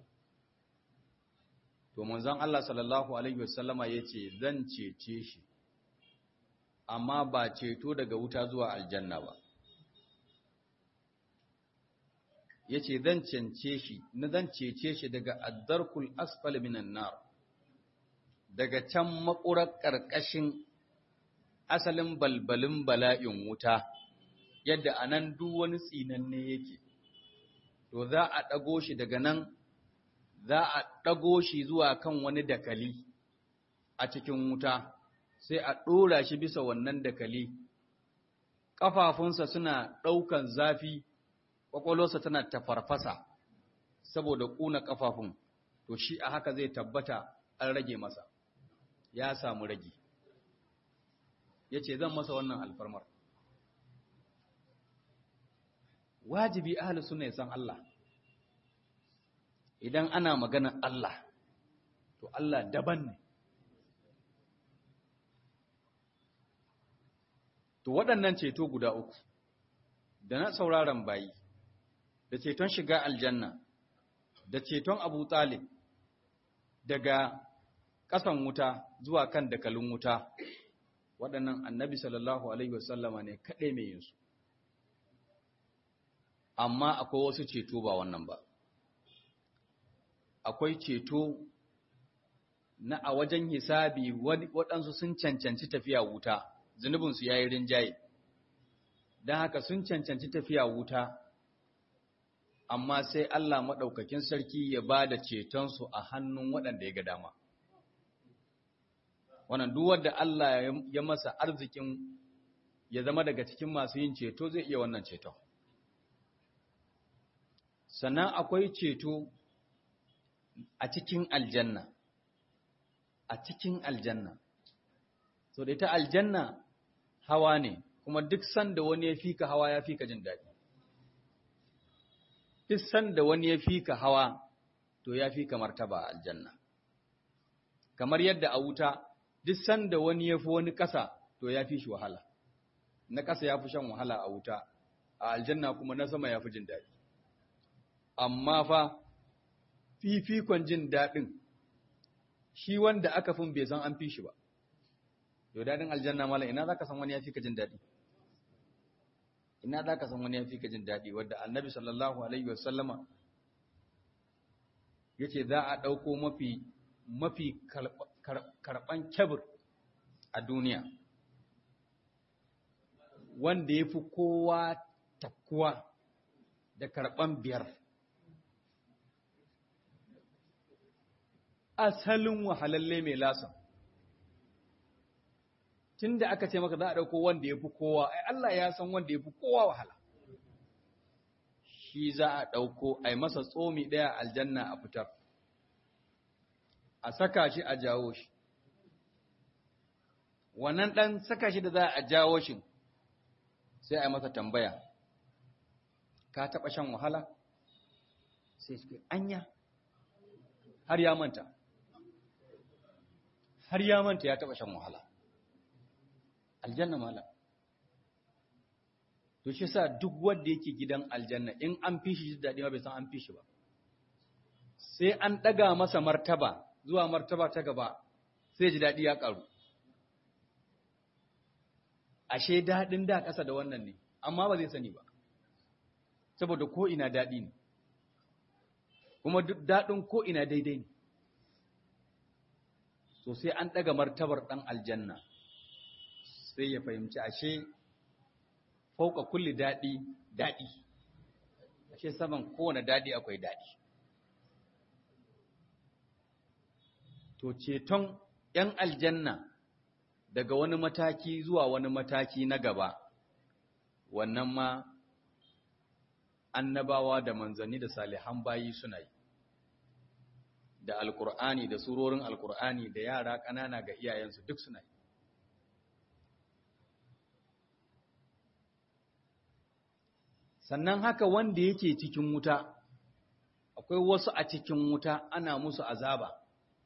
To manzon Allah sallallahu alaihi wasallama yace zan cece shi. Amma ba ceto daga wuta zuwa aljanna ba. Yace zan cence shi, na zan cece shi daga addarkul asfal minan nar. Daga can makurar ƙarƙashin asalin balbalin bala'in wuta yadda a nan duk wani tsinanne yake to za a ɗago shi daga nan za a ɗago shi zuwa kan wani dakali a cikin wuta sai a ɗora shi bisa wannan dakali ƙafafunsa suna ɗaukan zafi kwakwalwarsa tana tafarfasa saboda ƙuna ƙafafun to shi a haka zai tabbata an rage masa ya samu rage ya ce zan masa wannan alfarmar wajibi ahli suna san Allah idan ana magana Allah to Allah daban ne to waɗannan ceto guda uku da na sauraron bayi da ceton shiga aljanna da ceton abu talib daga ƙasan wuta zuwa kan dakalin wuta waɗannan annabi sallallahu alaihi wasallama ne kaɗai mai yinsu amma akwai wasu ceto ba wannan ba akwai ceto na a wajen hisabi waɗansu sun cancanci tafiya wuta zunubinsu ya yi rinjaye don haka sun cancanci tafiya wuta amma sai Allah maɗaukakin sarki ya ba da cetonsu a hannun waɗanda ya ga dama wannan duk wanda Allah ya masa arzikin ya zama daga cikin masu yin ceto zai iya wannan ceton sannan akwai ceto a cikin aljanna a cikin aljanna so da ita aljanna hawa ne kuma duk sanda wani ya fika hawa ya fika jin daɗi duk sanda wani ya fika hawa to ya fika martaba a aljanna kamar yadda a wuta duk sanda wani ya fi wani ƙasa to ya fi shi wahala na ƙasa ya fi shan wahala a wuta a aljanna kuma na sama ya fi jin daɗi amma fa fifikon jin daɗin shi wanda aka fin bai san an fi shi ba yau daɗin aljanna mala ina za ka san wani ya fi ka jin daɗi ina za ka san wani ya fi ka jin daɗi wadda annabi sallallahu alaihi wasallama ya ce za a ɗauko mafi mafi karɓan kyabir a duniya wanda ya fi kowa takkuwa da karɓan biyar asalin wahalalle mai lasan tun da aka ce maka za a ɗauko wanda ya fi kowa ai Allah ya san wanda ya fi kowa wahala shi za a ɗauko a yi masa tsomi ɗaya aljanna a fitar a saka shi a jawo shi wannan ɗan saka shi da za a jawo shi sai a yi masa tambaya ka taɓa shan wahala sai shi anya har ya manta har ya manta ya taɓa shan wahala aljanna mala to shi sa duk wanda yake gidan aljanna in an fi shi daɗi ma bai san an fi shi ba sai an ɗaga masa martaba zuwa martaba ta gaba sai ji daɗi ya ƙaru ashe daɗin da ƙasa da wannan ne amma ba zai sani ba saboda ko ina daɗi ne kuma duk daɗin ko ina daidai ne so sai an ɗaga martabar ɗan aljanna sai ya fahimci ashe fauka kulli daɗi daɗi ashe saman kowane daɗi akwai daɗi to ceton ‘yan aljanna daga wani mataki zuwa wani mataki na gaba wannan ma annabawa da manzanni da salihan bayi suna yi da alkur'ani da surorin alkur'ani da yara ƙanana ga iyayensu duk suna yi sannan haka wanda yake cikin wuta akwai wasu a cikin wuta ana musu azaba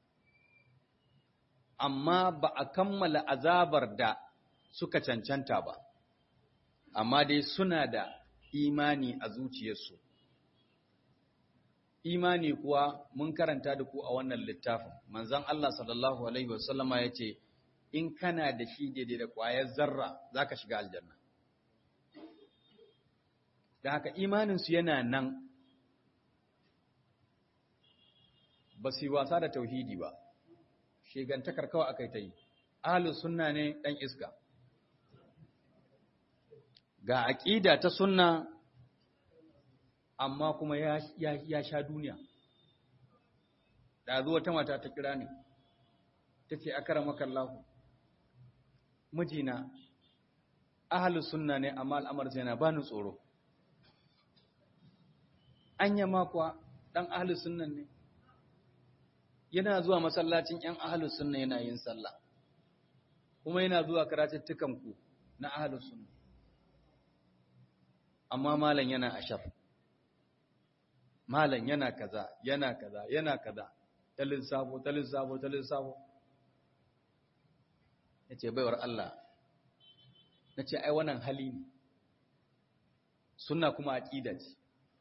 amma ba a kammala azabar da suka cancanta ba amma dai suna da imani a zuciyarsu imani kuwa mun karanta da ku a wannan littafin manzon Allah sallallahu alaihi wasallama yace in kana da shi daidai da ƙwayar zarra zaka shiga aljanna da haka imaninsu yana nan ba su yi wasa da tauhidi ba shigantakar kawai aka yi ta yi ahalus sunna ne ɗan iska ga aƙida ta sunna amma kuma ya, sha duniya da zuwa ta mata ta kira ne ta ce akara makallahu mijina ahalus sunna ne amma al'amarsa yana bani tsoro anya ma kuwa dan ahlus sunnan ne yana zuwa masallacin ‘yan ahalus sunna yana yin sallah, kuma yana zuwa karatuttukanku na ahalus sunna. Amma malam yana a shaf, malam yana kaza, yana kaza, yana kaza, talin sabo, talin sabo, talin sabo. Ya ce, baiwar Allah, na ce, ai, wannan hali ne, sunna kuma aƙida ce.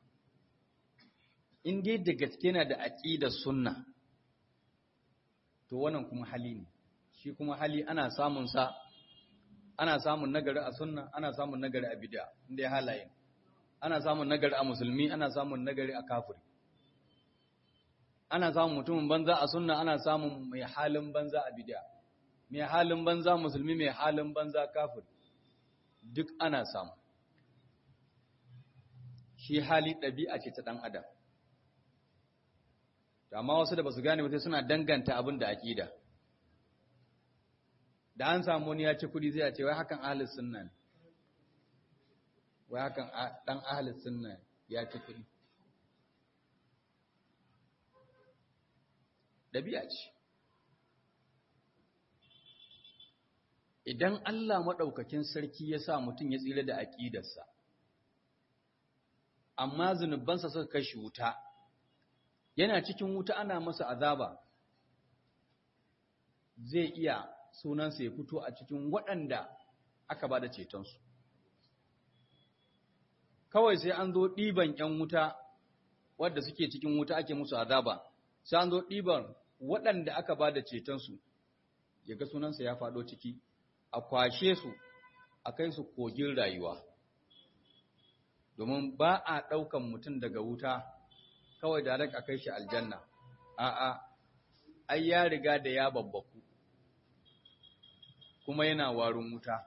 In dai da gaske na da aƙidar sunna, to wannan kuma hali ne shi kuma hali ana samun sa ana samun nagari a sunna ana samun nagari a bid'a inda ya halaye ana samun nagari a musulmi ana samun nagari a kafiri ana samun mutumin banza a sunna ana samun mai halin banza a bid'a mai halin banza musulmi mai halin banza kafiri duk ana samu shi hali ɗabi'a ce ta ɗan adam amma wasu da basu gane ba sai suna danganta abin da aqida da an samu wani ya ci kudi zai ce wai hakan ahlus sunna ne wai hakan dan ahlus sunna ya ci kudi dabi'a ce idan Allah madaukakin sarki ya sa mutum ya tsira da aqidarsa amma zunubansa suka kai shi wuta yana cikin wuta ana masa azaba zai iya sunansa ya fito a cikin waɗanda aka ba da cetonsu kawai sai an zo ɗiban ‘yan wuta wadda suke cikin wuta ake musu azaba sai an zo ɗiban waɗanda aka ba da cetonsu ya ga sunansa ya faɗo ciki a kwashe su a kai su kogin rayuwa domin ba a ɗaukan mutum daga wuta kawai da a kai shi aljanna a'a ai ya riga da ya babbaku kuma yana warin wuta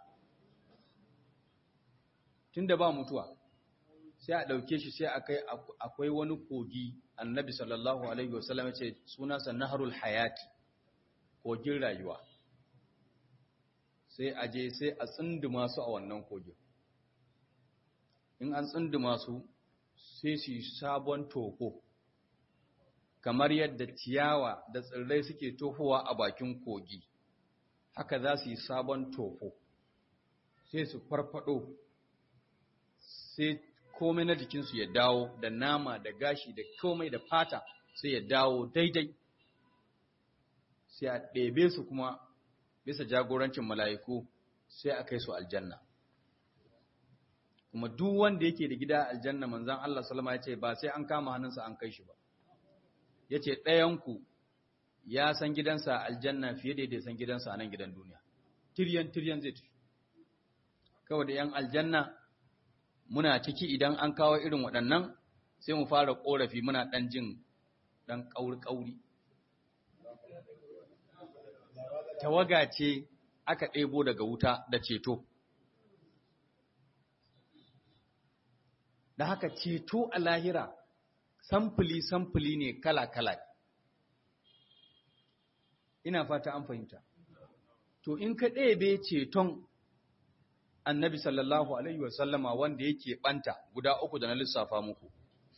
tunda ba mutuwa sai a ɗauke shi sai akai akwai wani kogi annabi sallallahu alaihi wasallam ya ce sunansa naharul hayati kogin rayuwa sai a je sai a tsinduma su a wannan kogin in an tsinduma su sai su yi sabon toko kamar yadda ciyawa da tsirrai suke tofowa a bakin kogi haka za su yi sabon tofo sai su farfado sai komai na jikinsu ya dawo da nama da gashi da komai da fata sai ya dawo daidai sai a ɗebe su kuma bisa jagorancin mala'iku sai a kai su aljanna kuma duk wanda yake da gida aljanna manzan Allah salama ya ce ba sai an kama hannunsa an kai shi ba ya ce ɗayanku ya san gidansa aljanna fiye da ya san gidansa a nan gidan duniya tiryan tiryan zai tafi kawai da ‘yan aljanna muna ciki idan an kawo irin waɗannan sai mu fara ƙorafi muna ɗan jin ɗan ƙauri-ƙauri tawaga ce aka ɗebo daga wuta da ceto da haka ceto a lahira samfuli-samfuli ne kala-kala ina fata an fahimta to in ka ɗebe ceton annabi sallallahu alaihi wasallama wanda yake ɓanta guda uku da na lissafa muku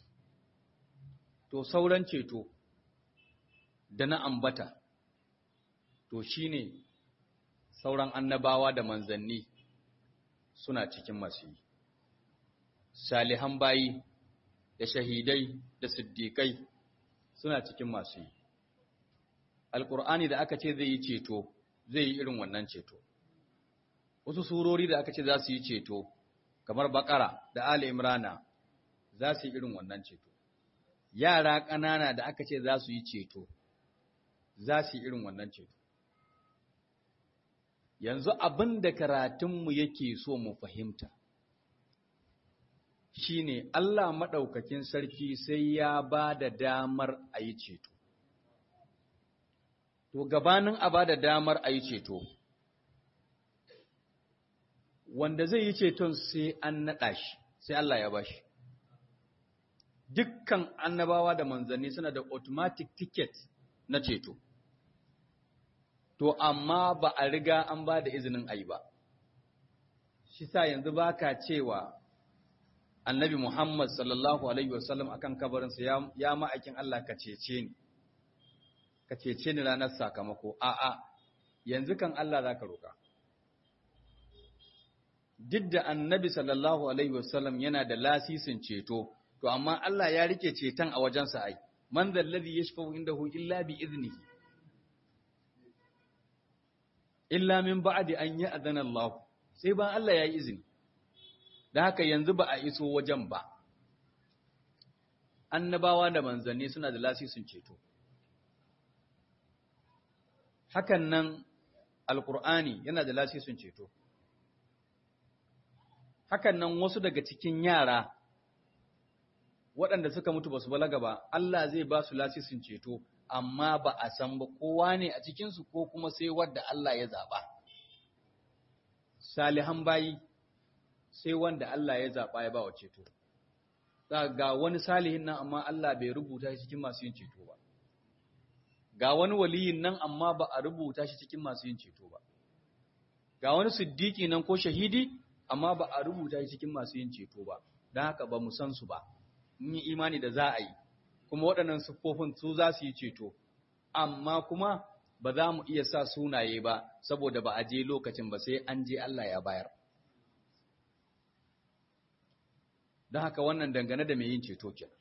to sauran ceto da na ambata to shine sauran annabawa da manzanni suna cikin masu yi salihan bayi da shahidai da siddiƙai suna cikin masu yi alƙur'ani da aka ce zai yi ceto zai yi irin wannan ceto wasu surori da aka ce za su yi ceto kamar bakara da ali imrana za su yi irin wannan ceto yara ƙanana da aka ce za su yi ceto za su yi irin wannan ceto yanzu abin da karatunmu yake so mu fahimta shine Allah maɗaukakin sarki sai ya ba da damar a yi ceto. To, gabanin a ba da damar a yi ceto, wanda zai yi ceton sai an naɗa shi, sai Allah ya ba shi. Dukkan annabawa da manzanni suna da automatic ticket na ceto. To, amma ba a riga an ba da izinin a yi ba. Shi sa yanzu ba ka cewa annabi Muhammad sallallahu alaihi wasallam akan kabarinsa ya, ya ma'aikin Allah ka cece ni ka cece ni ranar sakamako a'a yanzu kan Allah za ka roƙa duk da annabi sallallahu alaihi wasallam yana da lasisin ceto to amma Allah ya rike ceton a wajensa ai man zallazi yashfa'u indahu illa bi iznihi illa min ba'di an ya'zana Allah sai ba Allah ya yi izini da haka yanzu ba a iso wajen ba annabawa da manzanni suna da lasisin ceto hakan nan alkur'ani yana da lasisin ceto hakan nan wasu daga cikin yara waɗanda suka mutu ba su balaga ba Allah zai ba su lasisin ceto amma ba a san ba kowa ne a cikinsu ko kuma sai wadda Allah ya zaɓa salihan bayi sai wanda Allah ya zaɓa ya ba wa ceto ga wani salihin nan amma Allah bai rubuta shi cikin masu yin ceto ba ga wani waliyin nan amma ba a rubuta shi cikin masu yin ceto ba ga wani siddiki nan ko shahidi amma ba a rubuta shi cikin masu yin ceto ba don haka ba mu san su ba mun yi imani da za a yi kuma waɗannan siffofin su za su yi ceto amma kuma ba za mu iya sa sunaye ba saboda ba a je lokacin ba sai an je Allah ya bayar don haka wannan dangane da mai yin ceto kenan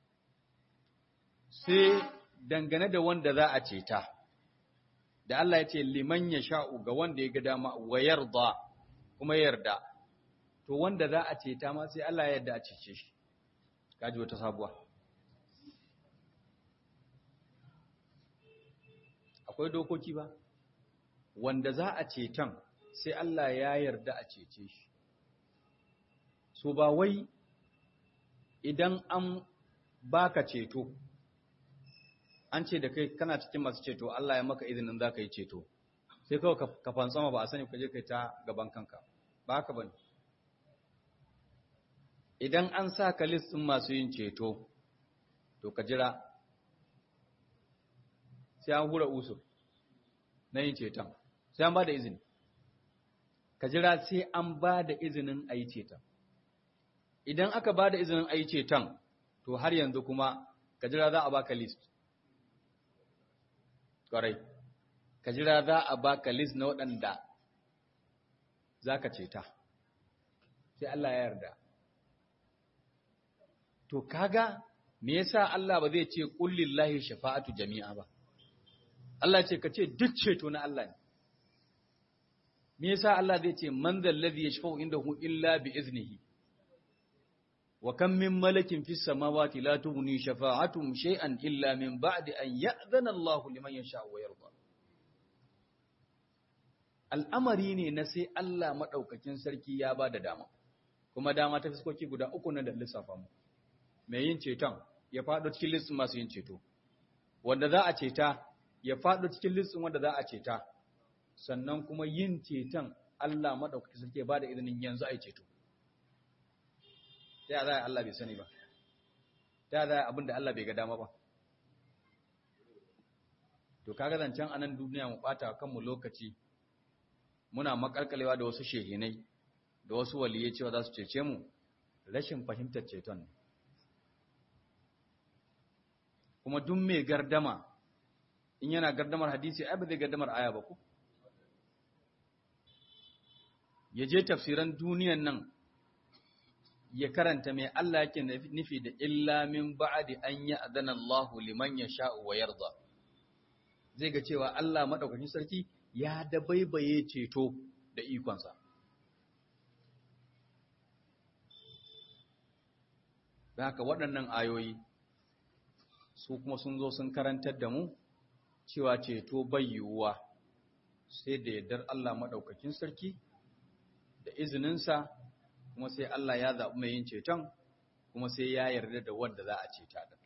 sai dangane da wanda za a ceta da Allah ya ce liman ya sha'u ga wanda ya ga dama wa yarda kuma yarda to wanda za a ceta ma sai Allah ya yarda a cece shi kaji wata sabuwa akwai dokoki ba wanda za a ceton sai Allah ya yarda a cece shi so ba wai idan an baka ceto an ce da kai kana cikin masu ceto Allah ya maka izinin za ka yi ceto sai kawai ka fansama ba a sani ka je kai ta gaban kanka ba haka bane idan an sa ka listin masu yin ceto to ka jira sai an hura usur na yin ceton sai an ba da izini ka jira sai an ba da izinin a yi ceton idan aka ba da izinin a yi ceton to har yanzu kuma ka jira za a baka list ƙwarai ka jira za a baka list na waɗanda za ka ceta sai Allah ya yarda to kaga me yasa Allah ba zai ce kullillahi shafa'atu jami'a ba Allah ce ka ce duk ceto na Allah ne me yasa Allah zai ce man zal ladhi yashfa'u indahu illa bi iznihi wa kam min malakin fis samawati la tughni shafa'atuhum shay'an illa min ba'di an ya'zana Allahu liman yasha'u wa yarda al'amari ne na sai Allah madaukakin sarki ya ba da dama kuma dama ta fiskoki guda uku na da lissafa mu mai yin ceton ya faɗo cikin listin masu yin ceto wanda za a ceta ya faɗo cikin listin wanda za a ceta sannan kuma yin ceton Allah maɗaukaki sarki ya ba da izinin yanzu a yi ceto ta yaya Allah bai sani ba ta yaya abin da Allah bai ga dama ba to kaga zancen anan duniya mu ɓata kanmu lokaci muna makalkalewa da wasu shehinai da wasu waliyai cewa za su cece mu rashin fahimtar ceton ne kuma duk mai gardama in yana gardamar hadisi ai ba zai gardamar aya ba ku ya je tafsiran duniyan nan ya karanta mai Allah yake nufi da illa min ba'di an ya'dana Allah liman yasha'u wa yarda zai ga cewa Allah madaukakin sarki ya dabaibaye ceto da ikonsa da haka waɗannan ayoyi su kuma sun zo sun karantar da mu cewa ceto bai yiwuwa sai da yardar Allah maɗaukakin sarki da izininsa kuma sai Allah ya zaɓi mai yin ceton kuma sai ya yarda da wanda za a ceta da.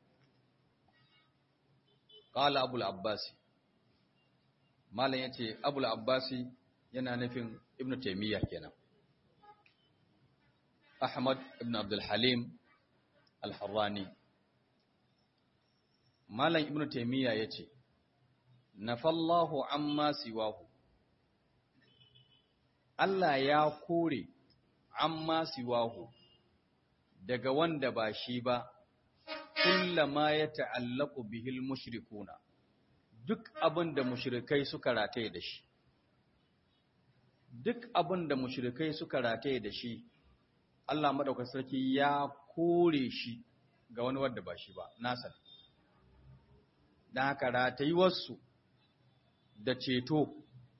Ƙala Abul Abbasi Malam ya ce Abul Abbasi yana nufin Ibn Taymiyya kenan. Ahmad ibn Abdul Halim al-Harrani Malam Ibn Taymiyyah yace Nafallahu amma siwahu Allah ya kore amma siwahu daga wanda ba shi ba kullama ya ta'allaku bihil mushrikuna duk abin da mushrikai suka rataye da shi duk abin da mushrikai suka rataye da shi Allah madaukakin sarki ya kore shi ga wani wanda ba shi ba nasa dan haka ratayuwarsu da ceto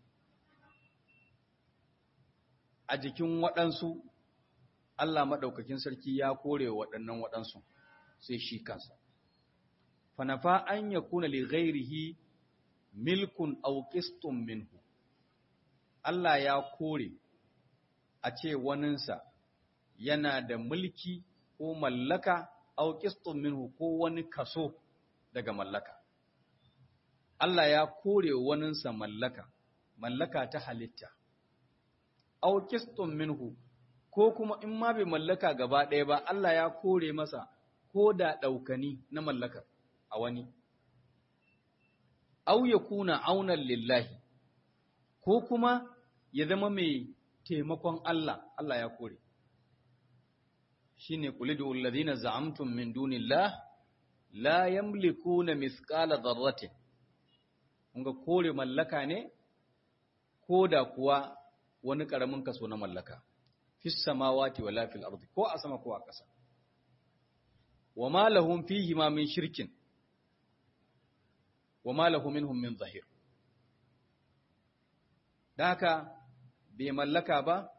a jikin waɗansu Allah maɗaukakin sarki ya kore waɗannan waɗansu sai shi kansa. Fanafa an ya kuna li ghairihi milkun auƙistun minhu. Allah ya kore a ce waninsa yana da mulki ko mallaka auƙistun minhu ko wani kaso daga mallaka. Allah ya kore waninsa mallaka, mallaka ta halitta. Auƙistun minhu ko kuma in ma bai mallaka gaba ɗaya ba Allah ya kore masa ko da ɗaukani na mallakar a wani. Au ya kuna aunan lillahi, ko kuma ya zama mai taimakon Allah, Allah ya kore. Shi ne kulidu ulazina za'amtun min dunillah, la yamliku na miskala zarratin. Kunga kore mallaka ne, ko da kuwa wani ƙaramin kaso na mallaka. fi samawati wala fil ardi ko a sama ko a ƙasa wa ma lahum fihi ma min shirkin wa ma lahum minhum min zahir daka bai mallaka ba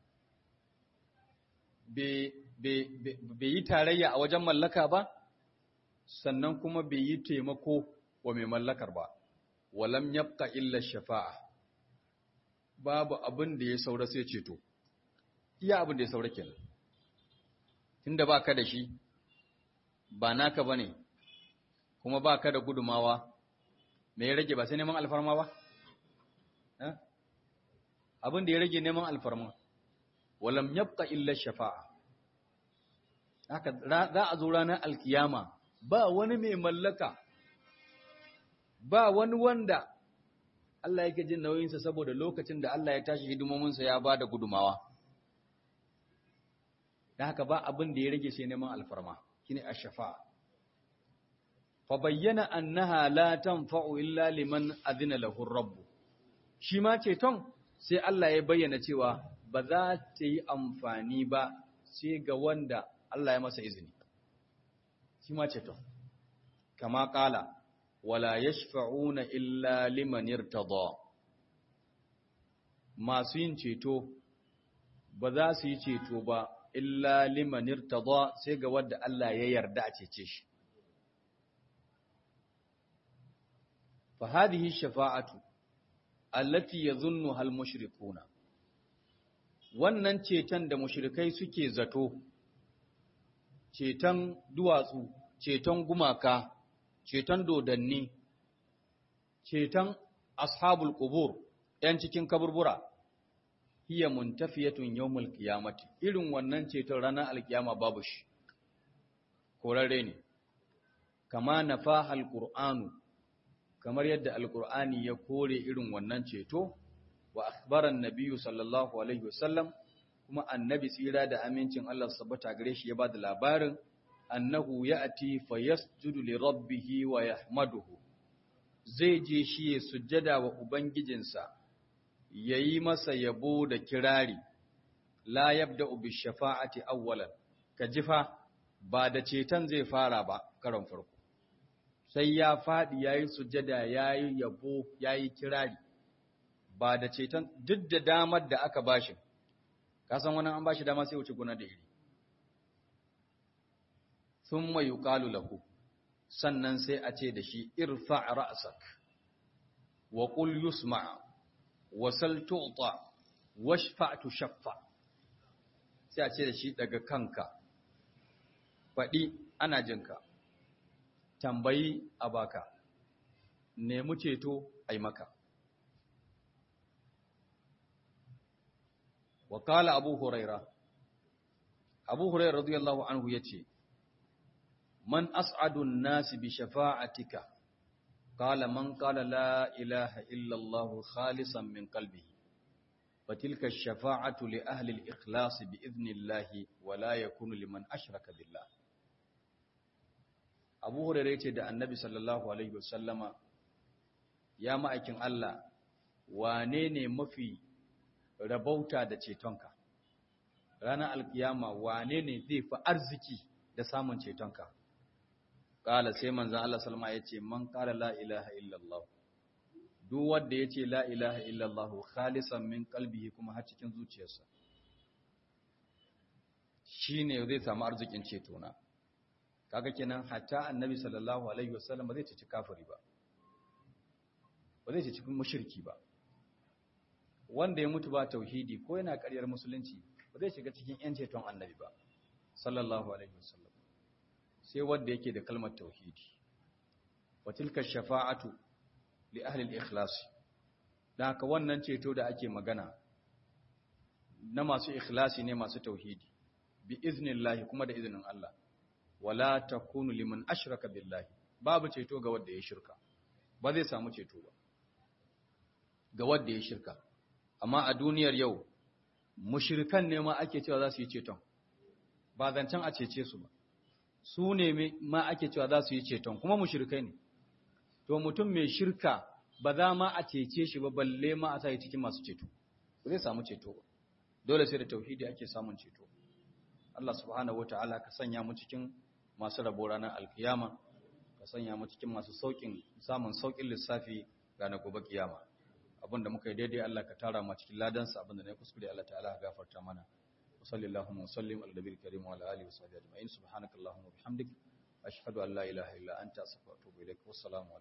bai yi tarayya a wajen mallaka ba sannan kuma bai yi taimako wa mai mallakar ba walam yabqa illa shafa'a babu abin da ya saura sai ceto iya abin da ya saura kenan tunda ba ka da shi ba naka ba ne kuma ba ka da gudumawa me ya rage ba sai neman alfarma ba abin da ya rage neman alfarma walam yabqa illa shafa'a haka za a zo ranar alkiyama ba wani mai mallaka ba wani wanda Allah yake jin nauyinsa saboda lokacin da Allah ya tashi hidimominsa ya ba da gudumawa da haka ba abin da ya rage sai neman alfarma shine ash-shafa'a fa bayyana annaha la tanfa'u illa liman adina lahu ar-rabb shi ma ceton sai Allah ya bayyana cewa ba za ta yi amfani ba sai ga wanda Allah ya masa izini shi ma ceton kama kala wala yashfa'una illa liman irtada masu yin ceto ba za su yi ceto ba illa liman irtada sai ga wanda Allah ya yarda a cece shi fa hadhihi shafa'atu allati yadhunnuha al-mushrikuna wannan ceton da mushrikai suke zato ceton duwatsu ceton gumaka ceton dodanni ceton ashabul qubur yan cikin kaburbura hiya muntafiyatun yawmul qiyamati irin wannan ceton ranar alkiyama babu shi korare ne kama nafaha alqur'anu kamar yadda alqur'ani ya kore irin wannan ceto wa akhbaran nabiyyu sallallahu alaihi wasallam kuma annabi tsira da amincin Allah sabbata gare shi ya ba da labarin annahu ya'ti fayasjudu li rabbih wa yahmaduhu zai je shi ya sujjada wa ubangijinsa yayi masa yabo da kirari la yabda'u bi shafa'ati awwalan kajifa ba da ceton zai fara ba karon farko sai ya fadi yayi sujjada yayi yabo yayi kirari ba da ceton duk da damar da aka bashi kasan wani an bashi dama sai wuce guna da iri thumma yuqalu lahu sannan sai a ce da shi irfa' ra'sak wa qul yusma' wa sal tu'ta washfa' tushaffa sai a ce da shi daga kanka faɗi ana jinka tambayi a baka nemi ceto ai maka وقال أبو هريرة أبو هريرة رضي الله عنه يتي من أسعد الناس بشفاعتك قال من قال لا إله إلا الله خالصا من قلبه فتلك الشفاعة لأهل الإخلاص بإذن الله ولا يكون لمن أشرك بالله Abu Hurairah ce da Annabi sallallahu alaihi wasallama ya ma'aikin Allah wane ne mafi rabauta da cetonka ranar alkiyama wane ne zai fi arziki da samun cetonka kala sai manzon Allah sallama yace man qala la ilaha illallah duk wanda ya ce la ilaha illallah khalisan min qalbihi kuma har cikin zuciyarsa shine zai samu arzikin ceto na kaga kenan hatta annabi sallallahu alaihi wasallam ba zai ci kafiri ba ba zai ci cikin mushriki ba wanda ya mutu ba tauhidi ko yana ƙaryar musulunci ba zai shiga cikin yan ceton annabi ba sallallahu alaihi wasallam sai wanda yake da kalmar tauhidi wa tilka shafa'atu li ahli al-ikhlas dan haka wannan ceto da ake magana na masu ikhlasi ne masu tauhidi bi iznillahi kuma da izinin Allah wala takunu liman ashraka billahi babu ceto ga wanda ya shirka ba zai samu ceto ba ga wanda ya shirka amma a duniyar yau mushrikan ne ma ake cewa za su yi ceton ba zancen a cece su ba su ne ma ake cewa za su yi ceton kuma mushrikai ne to mutum mai shirka ba za ma a cece shi ba balle ma a sa cikin masu ceto ba zai samu ceto ba dole sai da tauhidi ake samun ceto Allah subhanahu wataala ka sanya mu cikin masu rabo ranar alkiyama ka sanya mu cikin masu saukin samun saukin lissafi ranar gobe kiyama abinda muka yi daidai Allah ka tara mu cikin ladansa abinda ne kuskure Allah ta'ala ya gafarta mana wa sallallahu wa sallim ala nabiyil karim wa ala alihi wa sahbihi ajma'in subhanakallahumma wa bihamdik ashhadu an la ilaha illa anta astaghfiruka wa atubu ilaik wassalamu